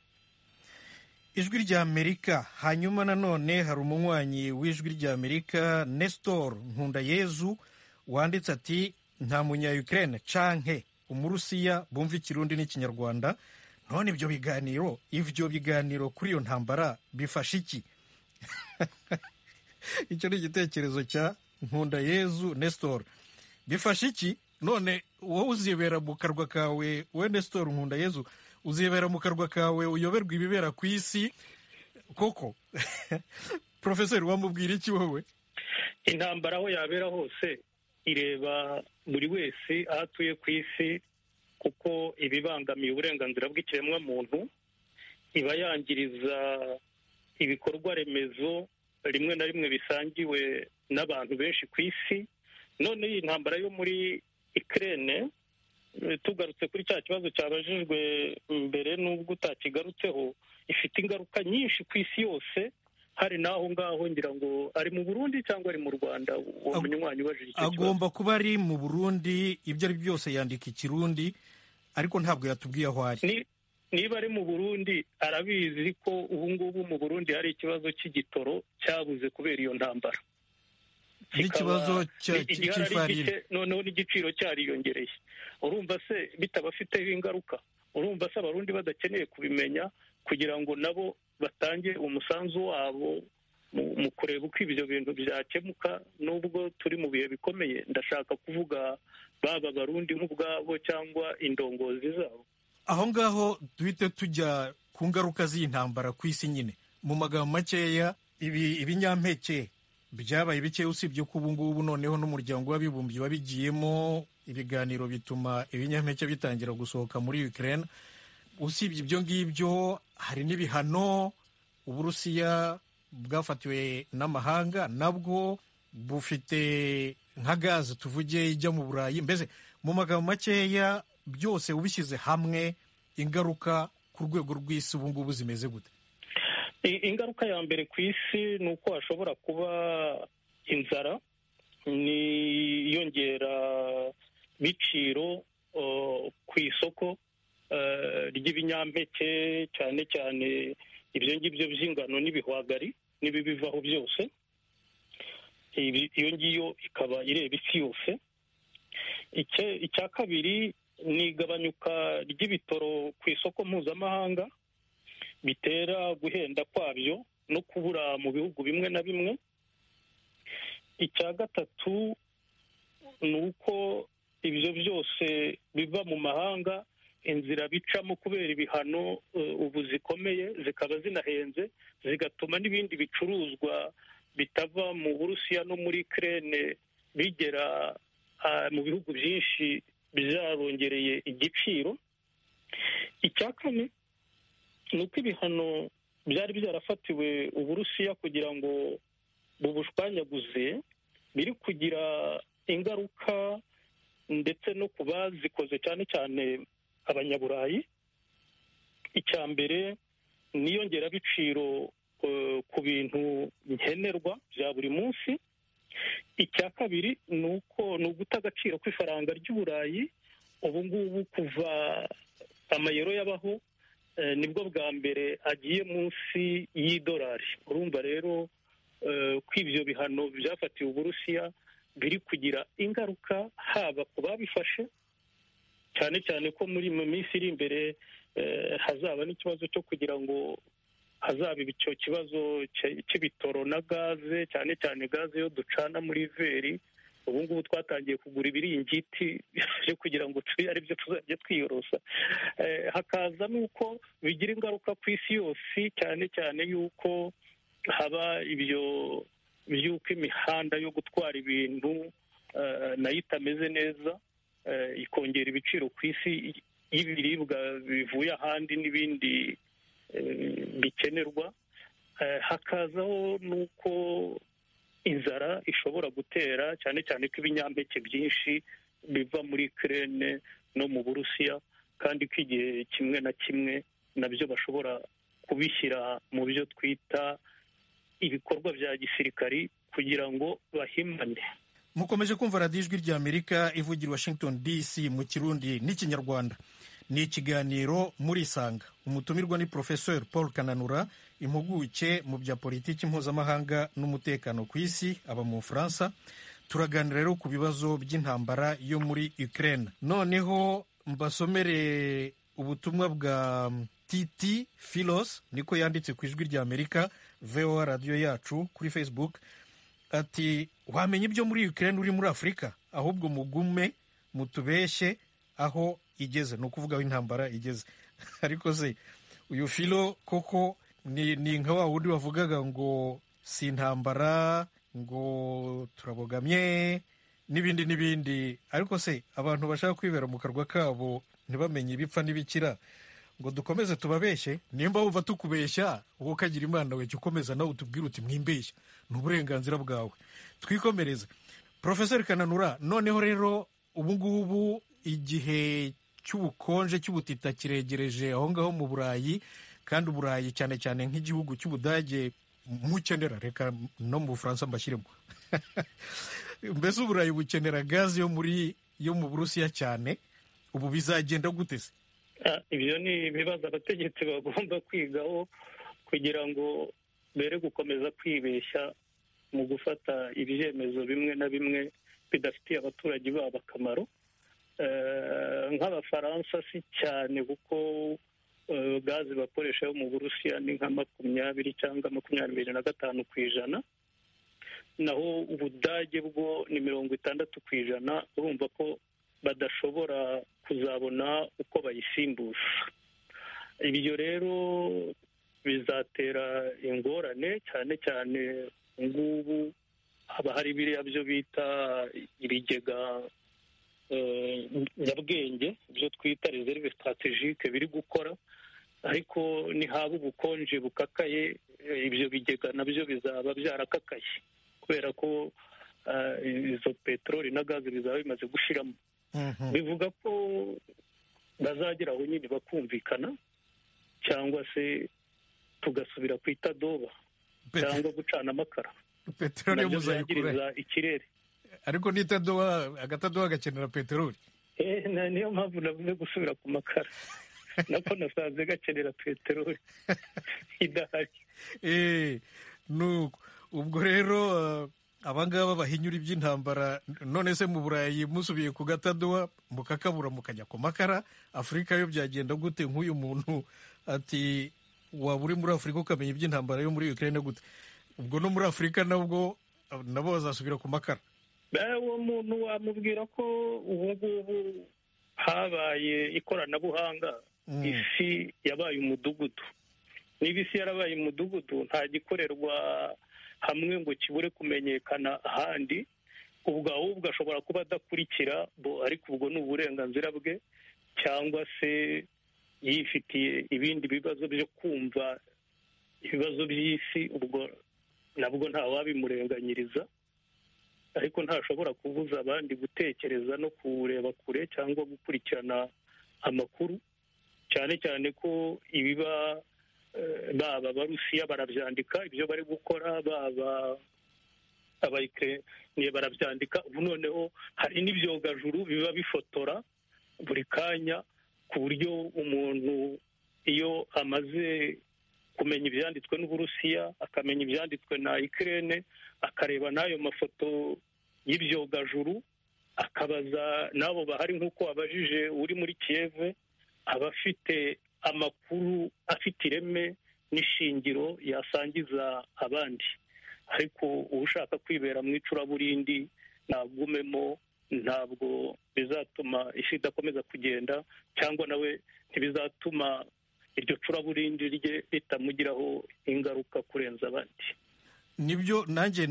Speaker 1: ijwi ry'amerika hanyuma nanone hari umunywanyi w'ijwi ry'amerika nestor nkundayezu wanditse ati nta munyayukrene canke umurusiya bumva ikirundi n'ikinyarwanda none ibyo biganiro ibyo biganiro kuri iyo ntambara bifasha iki icyo ni igitekerezo cya nkunda yezu nestor bifasha iki none wowe uzibera mu karwa kawe we nestor nkunda yezu uzibera mu karwa kawe uyoberwa ibibera ku isi koko porofeseri wamubwira iki wowe
Speaker 3: intambara aho yabera hose ireba buri wese aho atuye ku isi kuko ibibangamiye uburenganzira bw'ikiremwamuntu iba yangiriza ibikorwa remezo rimwe na rimwe bisangiwe n'abantu benshi ku isi none iyi ntambara yo muri ikirere tugarutse kuri cya kibazo cyabajijwe mbere n'ubwo utakigarutseho ifite ingaruka nyinshi ku isi yose hari n'aho ngaho ngira ngo ari mu burundi cyangwa ari mu rwanda uwo munywanyi ubajije icyo
Speaker 1: kibazo agomba kuba ari mu burundi ibyo ari byo byose yandika ikirundi ariko ntabwo yatubwiye aho ari
Speaker 3: niba ari mu burundi arabizi ko ubu ngubu mu burundi hari ikibazo cy'igitoro cyabuze kubera iyo ntambara
Speaker 1: n'ikibazo cy'ifarine
Speaker 3: noneho n'igiciro cyariyongereye urumva se bitabafiteho ingaruka urumva se abarundi badakeneye kubimenya kugira ngo nabo batange umusanzu wabo mu kureba uko ibyo bintu byakemuka nubwo turi mu bihe bikomeye ndashaka kuvuga baba barundi nk'ubwabo cyangwa indongozi zabo
Speaker 1: aho ngaho duhite tujya ku ngaruka z'intambara ku isi nyine mu magambo makeya ibinyampeke byabaye bike usibye ko ubu ngubu noneho n'umuryango w'abibumbye wabigiyemo ibiganiro bituma ibinyampeke bitangira gusohoka muri Ukraine usibye ibyo ngibyo hari n'ibihano uburusiya bwafatiwe n'amahanga nabwo bufite nka gaze tuvuge ijya mu burayi mbese mu magambo makeya byose ubishyize hamwe ingaruka ku rwego rw'isi ubu ngubu zimeze gute
Speaker 3: ingaruka ya mbere ku isi ni uko hashobora kuba inzara n'iyongera biciro ku isoko ry'ibinyampeke cyane cyane ibyo ngibyo by'ingano n'ibihwagari n'ibibivaho byose iyo ngiyo ikaba ireba isi yose icya kabiri ni igabanyuka ry'ibitoro ku isoko mpuzamahanga bitera guhenda kwabyo no kubura mu bihugu bimwe na bimwe icya gatatu ni uko ibyo byose biva mu mahanga inzira bicamo kubera ibihano ubu zikomeye zikaba zinahenze zigatuma n'ibindi bicuruzwa bitava mu burusiya no muri kerene bigera mu bihugu byinshi byarongereye igiciro icya kane ni uko ibihano byari byarafatiwe uburusiya kugira ngo bubushwanyaguze biri kugira ingaruka ndetse no ku bazikoze cyane cyane abanyaburayi icya mbere niyongerabiciro ku bintu nkenerwa bya buri munsi icya kabiri ni uko ni uguta agaciro kw'ifaranga ry'uburayi ubu ngubu kuva amayero yabaho nibwo bwa mbere agiye munsi y'idolari urumva rero ko ibyo bihano byafatiwe uburusiya biri kugira ingaruka haba ku babifashe cyane cyane ko muri mu minsi iri imbere hazaba n'ikibazo cyo kugira ngo hazaba icyo kibazo cy'ibitoro na gaze cyane cyane gaze yo ducana muri veri ubu ngubu twatangiye kugura ibiringiti byo kugira ngo tube ari byo tuzajya twiyorosa hakaza n'uko bigira ingaruka ku isi yose cyane cyane y'uko haba ibyo by'uko imihanda yo gutwara ibintu nayo itameze neza ikongera ibiciro ku isi y'ibiribwa bivuye ahandi n'ibindi bikenerwa hakazaho n'uko inzara ishobora gutera cyane cyane ko ibinyampeke byinshi biva muri kerene no mu burusiya kandi ko igihe kimwe na kimwe nabyo bashobora kubishyira mu byo twita ibikorwa bya gisirikari kugira ngo bahimane
Speaker 1: mukomeje kumva radiyo ijwi ry'amerika ivugira washington dc mu kirundi n'ikinyarwanda ni ikiganiro murisanga umutumirwa ni porofeseri paul kananura impuguke mu bya politiki mpuzamahanga n'umutekano ku isi aba mu bufaransa turaganira rero ku bibazo by'intambara yo muri ukraine noneho mbasomere ubutumwa bwa titi filos niko yanditse ku ijwi ry'amerika voa radiyo yacu kuri facebook ati wamenya ibyo muri Ukraine uri muri Afurika ahubwo mugume mutubeshye aho igeze ni ukuvuga aho intambara igeze ariko se uyu filo koko ni nka wa wundi wavugaga ngo si intambara ngo turabogamye n'ibindi n'ibindi ariko se abantu bashaka kwibera mu karwa kabo ntibamenye ibipfa n'ibikira ngo dukomeze tubabeshye nimba wumva tukubeshya wowe ukagira imana we jya ukomeza nawe utubwire uti mwimbeshya ni uburenganzira bwawe twikomereze porofeseri kananura noneho rero ubu ngubu igihe cy'ubukonje cy'ubutita kiregereje aho ngaho mu burayi kandi uburayi cyane cyane nk'igihugu cy'ubudage mukenera reka no mu bufaransa mbashyiremo mbese uburayi bukenera gaze yo muri yo mu burusiya cyane ubu bizagenda gute se
Speaker 3: ibyo ni ibibazo abategetsi bagomba kwigaho kugira ngo mbere gukomeza kwibeshya mu gufata ibyemezo bimwe na bimwe bidafitiye abaturage babo akamaro nk'abafaransa si cyane kuko gaze bakoresha yo mu burusiya ni nka makumyabiri cyangwa makumyabiri na gatanu ku ijana naho ubudage bwo ni mirongo itandatu ku ijana urumva ko badashobora kuzabona uko bayisimbuza ibyo rero bizatera ingorane cyane cyane ngubu haba hari biriya byo bita ibigega nyabwenge byo twita reserve strategique biri gukora ariko nihaba ubukonje bukakaye ibyo bigega nabyo bizaba byarakakaye kubera ko izo peteroli na gaze bizaba bimaze gushiramo bivuga ko bazagera aho nyine bakumvikana cyangwa se tugasubira ku itadoba cyangwa gucana amakara
Speaker 1: peteroli
Speaker 3: byangiriza ikirere
Speaker 1: ariko n'itadoba agatadoba gakenera peteroli
Speaker 3: niyo mpamvu navuze gusubira ku makara nako nasanze gakenera peteroli idahari
Speaker 1: nuko ubwo rero abangaba bahinyura iby'intambara none se mu burayi musubiye ku gatadowa mukakabura mukajya ku makara afurika yo byagenda gute nk'uyu muntu ati waba uri muri afurika ukamenya iby'intambara yo muri ukraine gute ubwo no muri afurika nabwo nabo bazasubira ku makara
Speaker 3: uwo muntu wamubwira ko ubu ngubu habaye ikoranabuhanga isi yabaye umudugudu niba isi yarabaye umudugudu nta gikorerwa hamwe ngo kibure kumenyekana ahandi ubwo ahubwo ashobora kuba adakurikira ariko ubwo ni uburenganzira bwe cyangwa se yifitiye ibindi bibazo byo kumva ibibazo by'isi ubwo nabwo ntawabimurenganyiriza ariko ntashobora kubuza abandi gutekereza no kureba kure cyangwa gukurikirana amakuru cyane cyane ko ibiba baba abarusiya barabyandika ibyo bari gukora baba abayikireniye barabyandika ubu noneho hari n'ibyogajuru biba bifotora buri kanya ku buryo umuntu iyo amaze kumenya ibyanditswe n'uburusiya akamenya ibyanditswe na ikirere akareba n'ayo mafoto y'ibyogajuru akabaza n'abo bahari nk'uko abajije uri muri kiyeve aba afite amakuru afite ireme n'ishingiro yasangiza abandi ariko ushaka kwibera mu icuraburindi ntagumemo ntabwo bizatuma isi idakomeza kugenda cyangwa nawe ntibizatuma iryo curaburindi rye ritamugiraho ingaruka kurenza abandi
Speaker 1: nibyo nanjye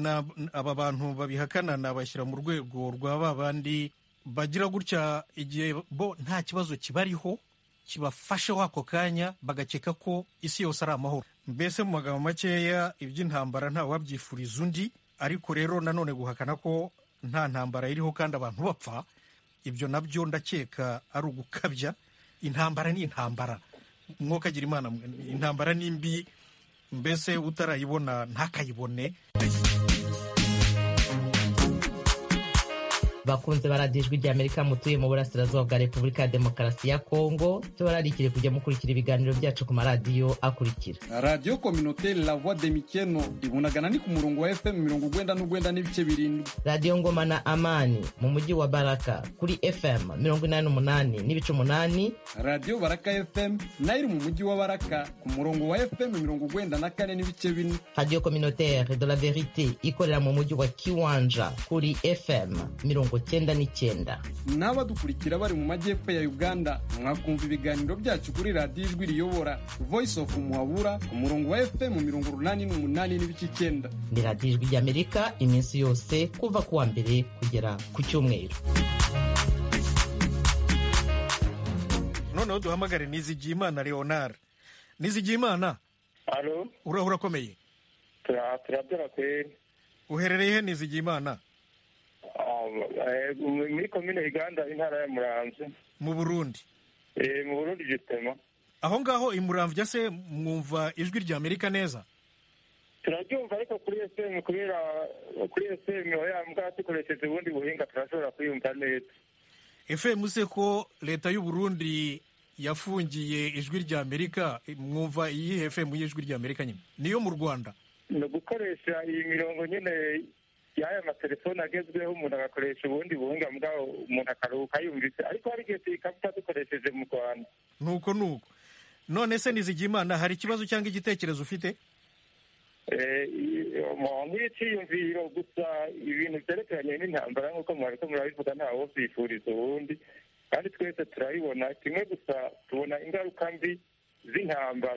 Speaker 1: aba bantu babihakana nabashyira mu rwego rwa ba bandi bagira gutya igihe bo nta kibazo kibariho kibafasheho ako kanya bagakeka ko isi yose ari amahoro mbese mu magambo makeya iby'intambara ntawabyifuriza undi ariko rero nanone guhakana ko nta ntambara iriho kandi abantu bapfa ibyo nabyo ndakeka ari ugukabya intambara ni intambara mwokagira imana intambara ni mbi mbese utarayibona ntakayibone
Speaker 2: bakunze baradijwe ry'amerika mutuye mu burasirazuba bwa repubulika ya demokarasi ya kongo tubararikire kujya mukurikira ibiganiro byacu ku maradiyo akurikira
Speaker 14: radiyo kominote la voix de mikeno ibunagana ni ku murongo wa fm mirongo ugwenda n'ugwenda n'ibice birindwi
Speaker 2: radiyo ngoma na amani mu mujyi wa baraka kuri fm mirongo inani n'umunani n'ibice umunani
Speaker 14: radiyo baraka fm nayo iri mu mujyi wa baraka ku murongo wa fm mirongo ugwenda na kane n'ibice bine
Speaker 2: radiyo communautaire de la verite ikorera mu mujyi wa kiwanja kuri fm mirongo cyenda n'icyenda
Speaker 14: n'abadukurikira bari mu majyepfo ya uganda mwakumva ibiganiro byacu kuri radiyo ijwi riyobora voice of muhabura ku murongo wa fm mirongo urunani n'umunani n'ibice icyenda
Speaker 2: ni radiyo ijwi ry'amerika iminsi yose kuva ku wa mbere kugera ku cyumweru
Speaker 1: noneho duhamagare nizigiyimana leonard nizigiyimana urahura akomeye
Speaker 9: turabyara kweri
Speaker 1: uherereye he nizigiyimana
Speaker 9: muri komine uganda intara ya muramvya
Speaker 1: mu burundi
Speaker 9: mu burundi gitema
Speaker 1: aho ngaho i muramvya se mwumva ijwi rya amerika neza
Speaker 9: turaryumva ariko kuri esemu kubera kuri esemu yambwa dukoresheje ubundi buhinga turashobora kuyumva neza
Speaker 1: efemu se ko leta y'u burundi yafungiye ijwi rya amerika mwumva iyihe efemu y'ijwi rya amerika nyine niyo mu rwanda
Speaker 9: ni ugukoresha iyi mirongo nyine y'aya matelefone agezweho umuntu agakoresha ubundi buhunga bwaho umuntu akaruhuka yumvise ariko hari igihe tuyikabita dukoresheje mu rwanda
Speaker 1: nuko nuko none se nizigiyimana hari ikibazo cyangwa igitekerezo ufite
Speaker 9: nk'iciyumviro gusa ibintu byerekeranye n'intambara nk'uko mwariko murabivuga ntawe byifuriza ubundi kandi twese turabibona kimwe gusa tubona ingaruka mbi z'intambara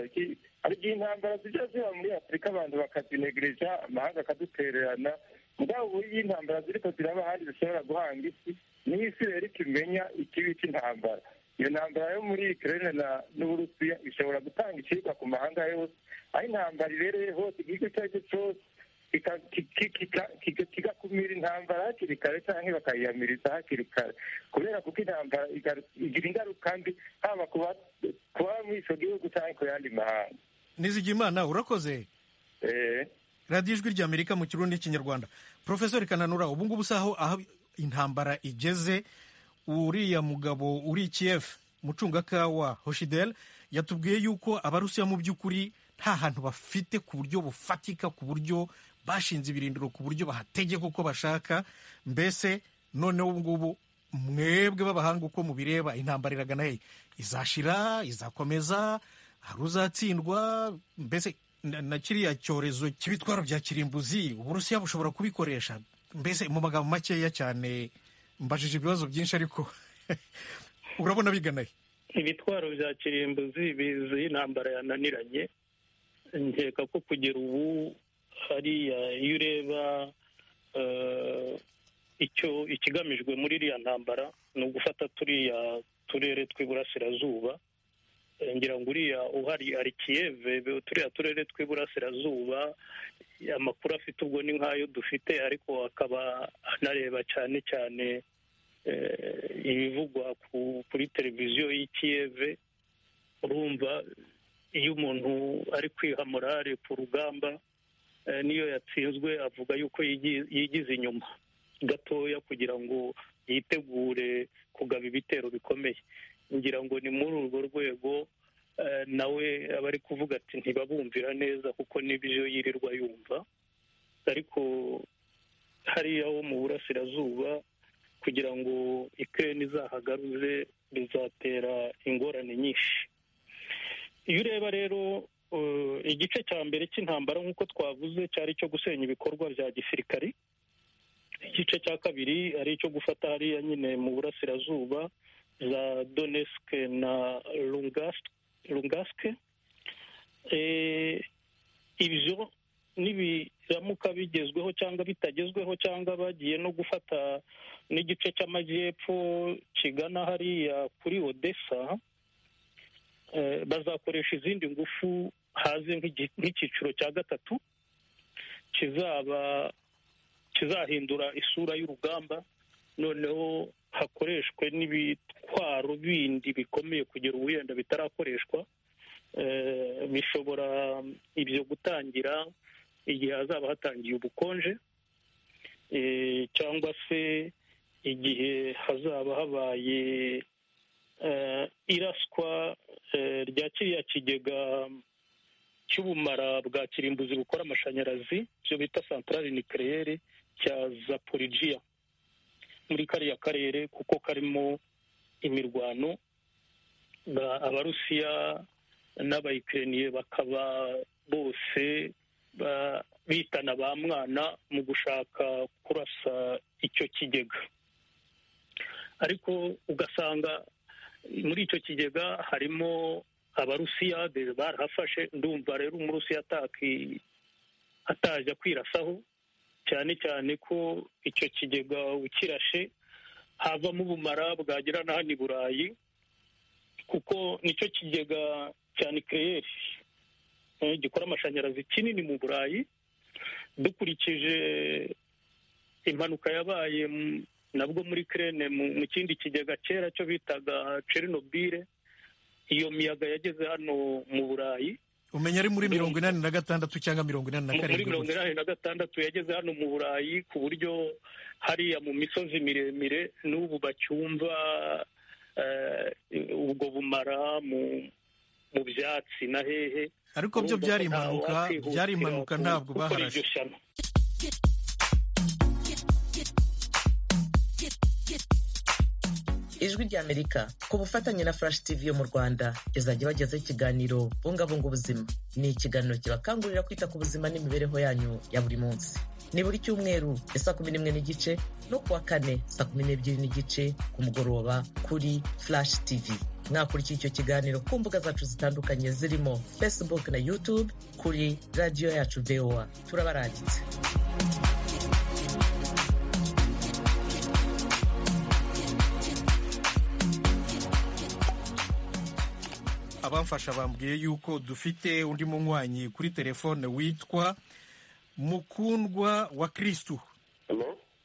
Speaker 9: hari igihe intambara zijya ziba muri afurika abantu bakazinegereja amahanga akadutererana ubwabo buriya intambara ziriko ziraba ahandi zishobora guhanga isi niho isi rero ikimenya ikibi cy'intambara iyo ntambara yo muri ukraine na n'uburusiya ishobora gutanga icirwa ku mahanga yose aho intambara ibereye hose igihugu icyo ari cyo cyose kigakumira intambara hakiri kare cyangwa bakayiyamiriza hakiri kare kubera kuko intambara igira ingaruka mbi haba kuba muri icyo gihugu cyangwa ku yandi mahanga
Speaker 1: nizigimana urakoze
Speaker 9: eee
Speaker 1: radiyo ijwi rya amerika mu kirundi n'ikinyarwanda porofesori kananura ubu ngubu usaho aho intambara igeze uriya mugabo uri kiyefu mucungakawa hoshidel yatubwiye yuko abarusiya mu by'ukuri nta hantu bafite ku buryo bufatika ku buryo bashinze ibirindiro ku buryo bahategeka uko bashaka mbese noneho ubu ngubu mwebwe b'abahanga uko mubireba intambara iragana hehe izashira izakomeza hari uzatsindwa mbese na- na kiriya cyorezo cy'ibitwaro bya kirimbuzi uburusiya bushobora kubikoresha mbese mu magambo makeya cyane mbajije ibibazo byinshi ariko urabona biganaye
Speaker 3: ibitwaro bya kirimbuzi bizi intambara yananiranye nkeka ko kugera ubu hariya iyo ureba eh, icyo ikigamijwe muri iriya ntambara ni ugufata turiya turere tw'iburasirazuba Eh, ngira ngo uriya uhari ari kiyeve be- turiya turere tw'iburasirazuba amakuru afite ubwo ni nk'ayo dufite ariko akaba anareba cyane cyane eh, ibivugwa ku- kuri televiziyo y'ikiyeve urumva iyo umuntu ari kwiha morale ku rugamba eh, n'iyo yatsinzwe avuga yuko yigi- yigize inyuma gatoya kugira ngo yitegure kugaba ibitero bikomeye ngira ngo ni muri urwo rwego eh, nawe aba ari kuvuga ati ntibabumvira neza kuko n'ibyo yirirwa yumva ariko hariya ho mu burasirazuba kugira ngo ikirere izahagaruze bizatera ingorane nyinshi iyo ureba rero eh, igice cya mbere cy'intambara nk'uko twavuze cyari icyo gusenya ibikorwa bya gisirikari igice cya kabiri ari icyo gufata hariya nyine mu burasirazuba za donetsk na Lugansk- lungask Eh, ibyo nibiramuka bigezweho cyangwa bitagezweho cyangwa bagiye no gufata n'igice cy'amajyepfo kigana hariya kuri odessa eh, bazakoresha izindi ngufu haze nk'igi- nk'icyiciro cya gatatu kizaba kizahindura isura y'urugamba noneho hakoreshwe n'ibitwaro bindi bikomeye kugera ubu yenda bitarakoreshwa Eh, bishobora ibyo gutangira igihe hazaba hatangiye ubukonje eh, cyangwa se igihe hazaba habaye eh, iraswa eh, rya kiriya kigega cy'ubumara bwa kirimbuzi bukora amashanyarazi ibyo bita santarari nikirere cya zaporijiya muri kariya karere kuko karimo imirwano ba- abarusiya n'abayikiriniye bakaba bose ba- bitana ba mwana mu gushaka kurasa icyo kigega ariko ugasanga muri icyo kigega harimo abarusiyade barahafashe ndumva rero umurusiya ataki- atajya kwirasaho cyane cyane ko icyo kigega ukirashe havamo ubumara bwagira na hano i burayi kuko nicyo kigega cya nikireyeri eh, gikora amashanyarazi kinini mu burayi dukurikije impanuka yabaye mu- nabwo muri kirene mu kindi kigega kera cyo bitaga Chernobile iyo miyaga yageze hano mu burayi
Speaker 1: umenya ari muri mirongo inani na gatandatu cyangwa mirongo inani na
Speaker 3: muri
Speaker 1: karindwi
Speaker 3: mirongo
Speaker 1: gutya.
Speaker 3: inani na gatandatu yageze hano mu burayi ku buryo hariya mu misozi miremire n'ubu bacyumva eh, ubwo bumara mu mu byatsi na hehe
Speaker 1: Ariko byo byari impanuka- byari impanuka, ntabwo baharashe.
Speaker 3: baharashe
Speaker 2: ijwi ry'amerika ku bufatanye na flash tv yo mu rwanda izajya ibagezaho ikiganiro bungabunga ubuzima ni ikiganiro kibakangurira kwita ku buzima n'imibereho yanyu ya buri munsi ni buri cyumweru ya saa kumi n'imwe n'igice no kuwa kane saa kumi n'ebyiri n'igice ku mugoroba kuri flash tv mwakurikiye icyo kiganiro ku mbuga zacu zitandukanye zirimo facebook na youtube kuri radiyo yacu voa turabarangitse
Speaker 1: abamfasha bambwiye yuko dufite undi munywanyi kuri telefone witwa mukundwa wa kirisitu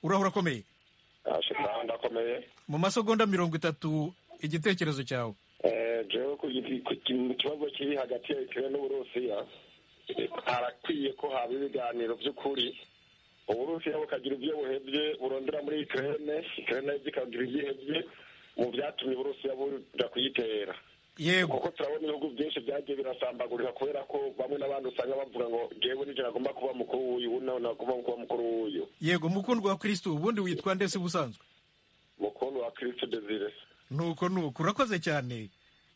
Speaker 1: urahura akomeye
Speaker 15: ashobora ndakomeye
Speaker 1: mu masegonda mirongo itatu igitekerezo cyawe
Speaker 15: Eh, jewe ku giti- ku ki- mu kibazo kiri hagati ya ikire n'uburusiya eh, harakwiye ko haba ibiganiro by'ukuri uburusiya bukagira ibyo buhevye burondera muri ikirene ikirene nabyo ikagira ibyo ihevye mu byatumye uburusiya buja kuyitera
Speaker 1: yego
Speaker 15: kuko turabona ibihugu byinshi byagiye birasambagurika kubera ko bamwe n'abandi usanga bavuga ngo jewe nijoro agomba kuba mukuru w'uyu ubu nawe nagomba kuba mukuru w'uyu
Speaker 1: yego mukundwa wa kirisitu ubundi witwa ndetse ubusanzwe
Speaker 15: mukuru wa kristo desire
Speaker 1: nuko nuko urakoze cyane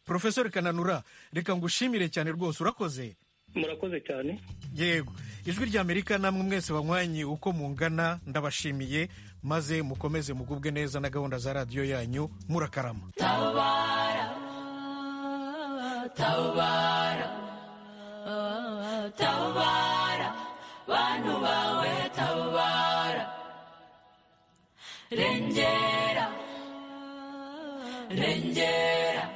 Speaker 1: porofesori kananura reka ngushimire cyane rwose urakoze
Speaker 3: murakoze cyane
Speaker 1: yego ijwi ry'amerika namwe mwese banywanye uko mungana ndabashimiye maze mukomeze mugubwe neza na gahunda za radiyo yanyu murakarama
Speaker 16: tabara tabara tabara bantu bawe tabara rengera rengera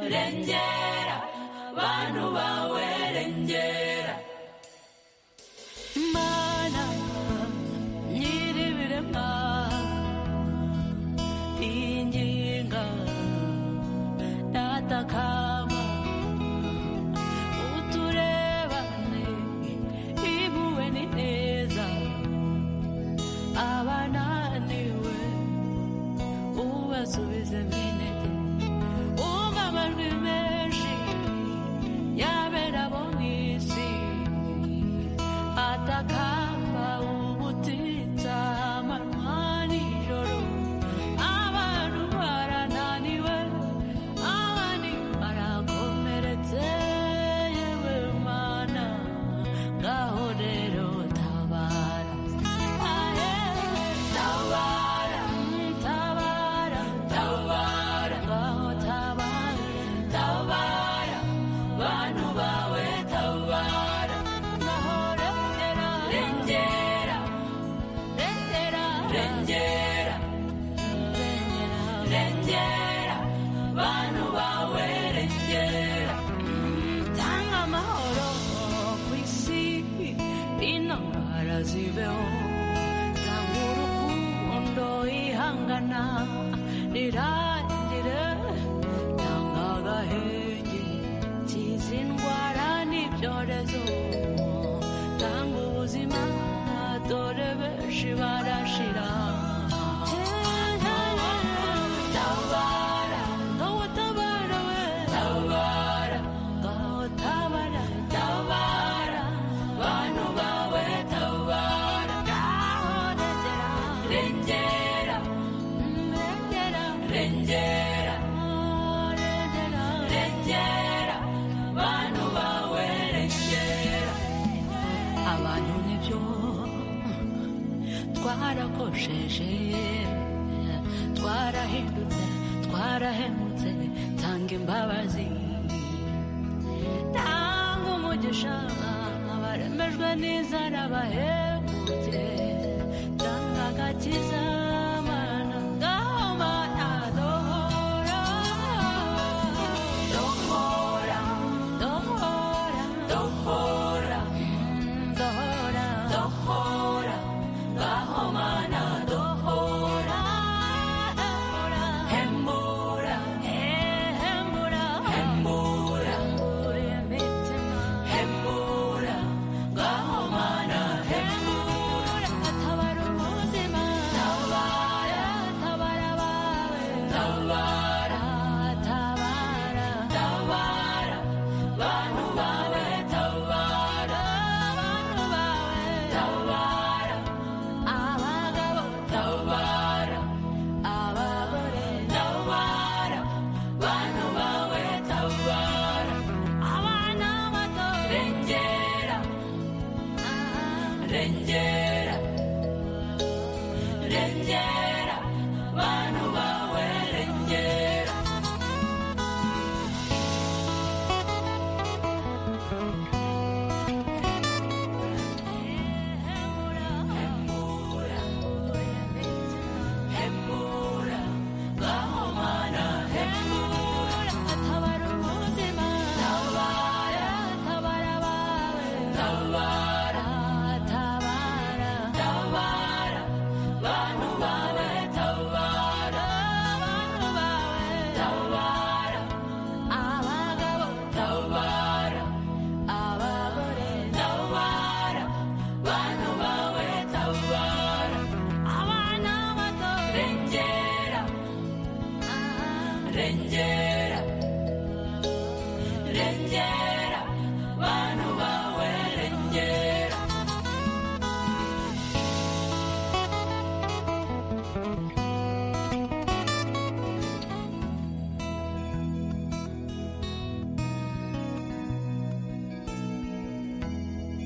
Speaker 16: rengera bantu bawe rengera mana nyiribirema inginga datakama uturebane ibuwe ni neza abananiwe ubasubize minete umva amajwi menshi yabera bo mu isi atakamba ubutitsa amanywa nijoro abantu barananiwe abandi barakomeretse yewe mana ngaho rero tabara ahe tabara tabara tabara ngaho tabara tabara bantu bawe tabara ngaho rengera rengera rengera rengera rengera bantu bawe rengera tanga amahoro ku isi intambara zibeho tanga urukundo ihangana nirangire tanga agahenge kiza indwara n'ibyorezo tanga ubuzima dore benshi barashira tabara ngaho tabara we tabara ngaho tabara tabara bantu bawe tabara ngaho rengera rengera rengera rengera bantu bawe rengera abantu nibyo twarakosheje twarahindutse twarahemutse tanga imbabazi tanga umugisha abaremejwe n'inzara bahemutse tanga agakiza mana ngaho mana dohora dohora dohora dohora dohora dohora ngaho mana dohora hembura hembura hembura imitima hembura ngaho mana hembura tabara ubuzima tabara tabara bawe tabara tabara tabara bantu bawe tabara bantu bawe tabara abagabo tabara abagore tabara bantu bawe tabara abana bato rengera rengera rengera bantu bawe rengera hembura ngaho mana hembura tabara ubuzima tabara tabara bawe tabara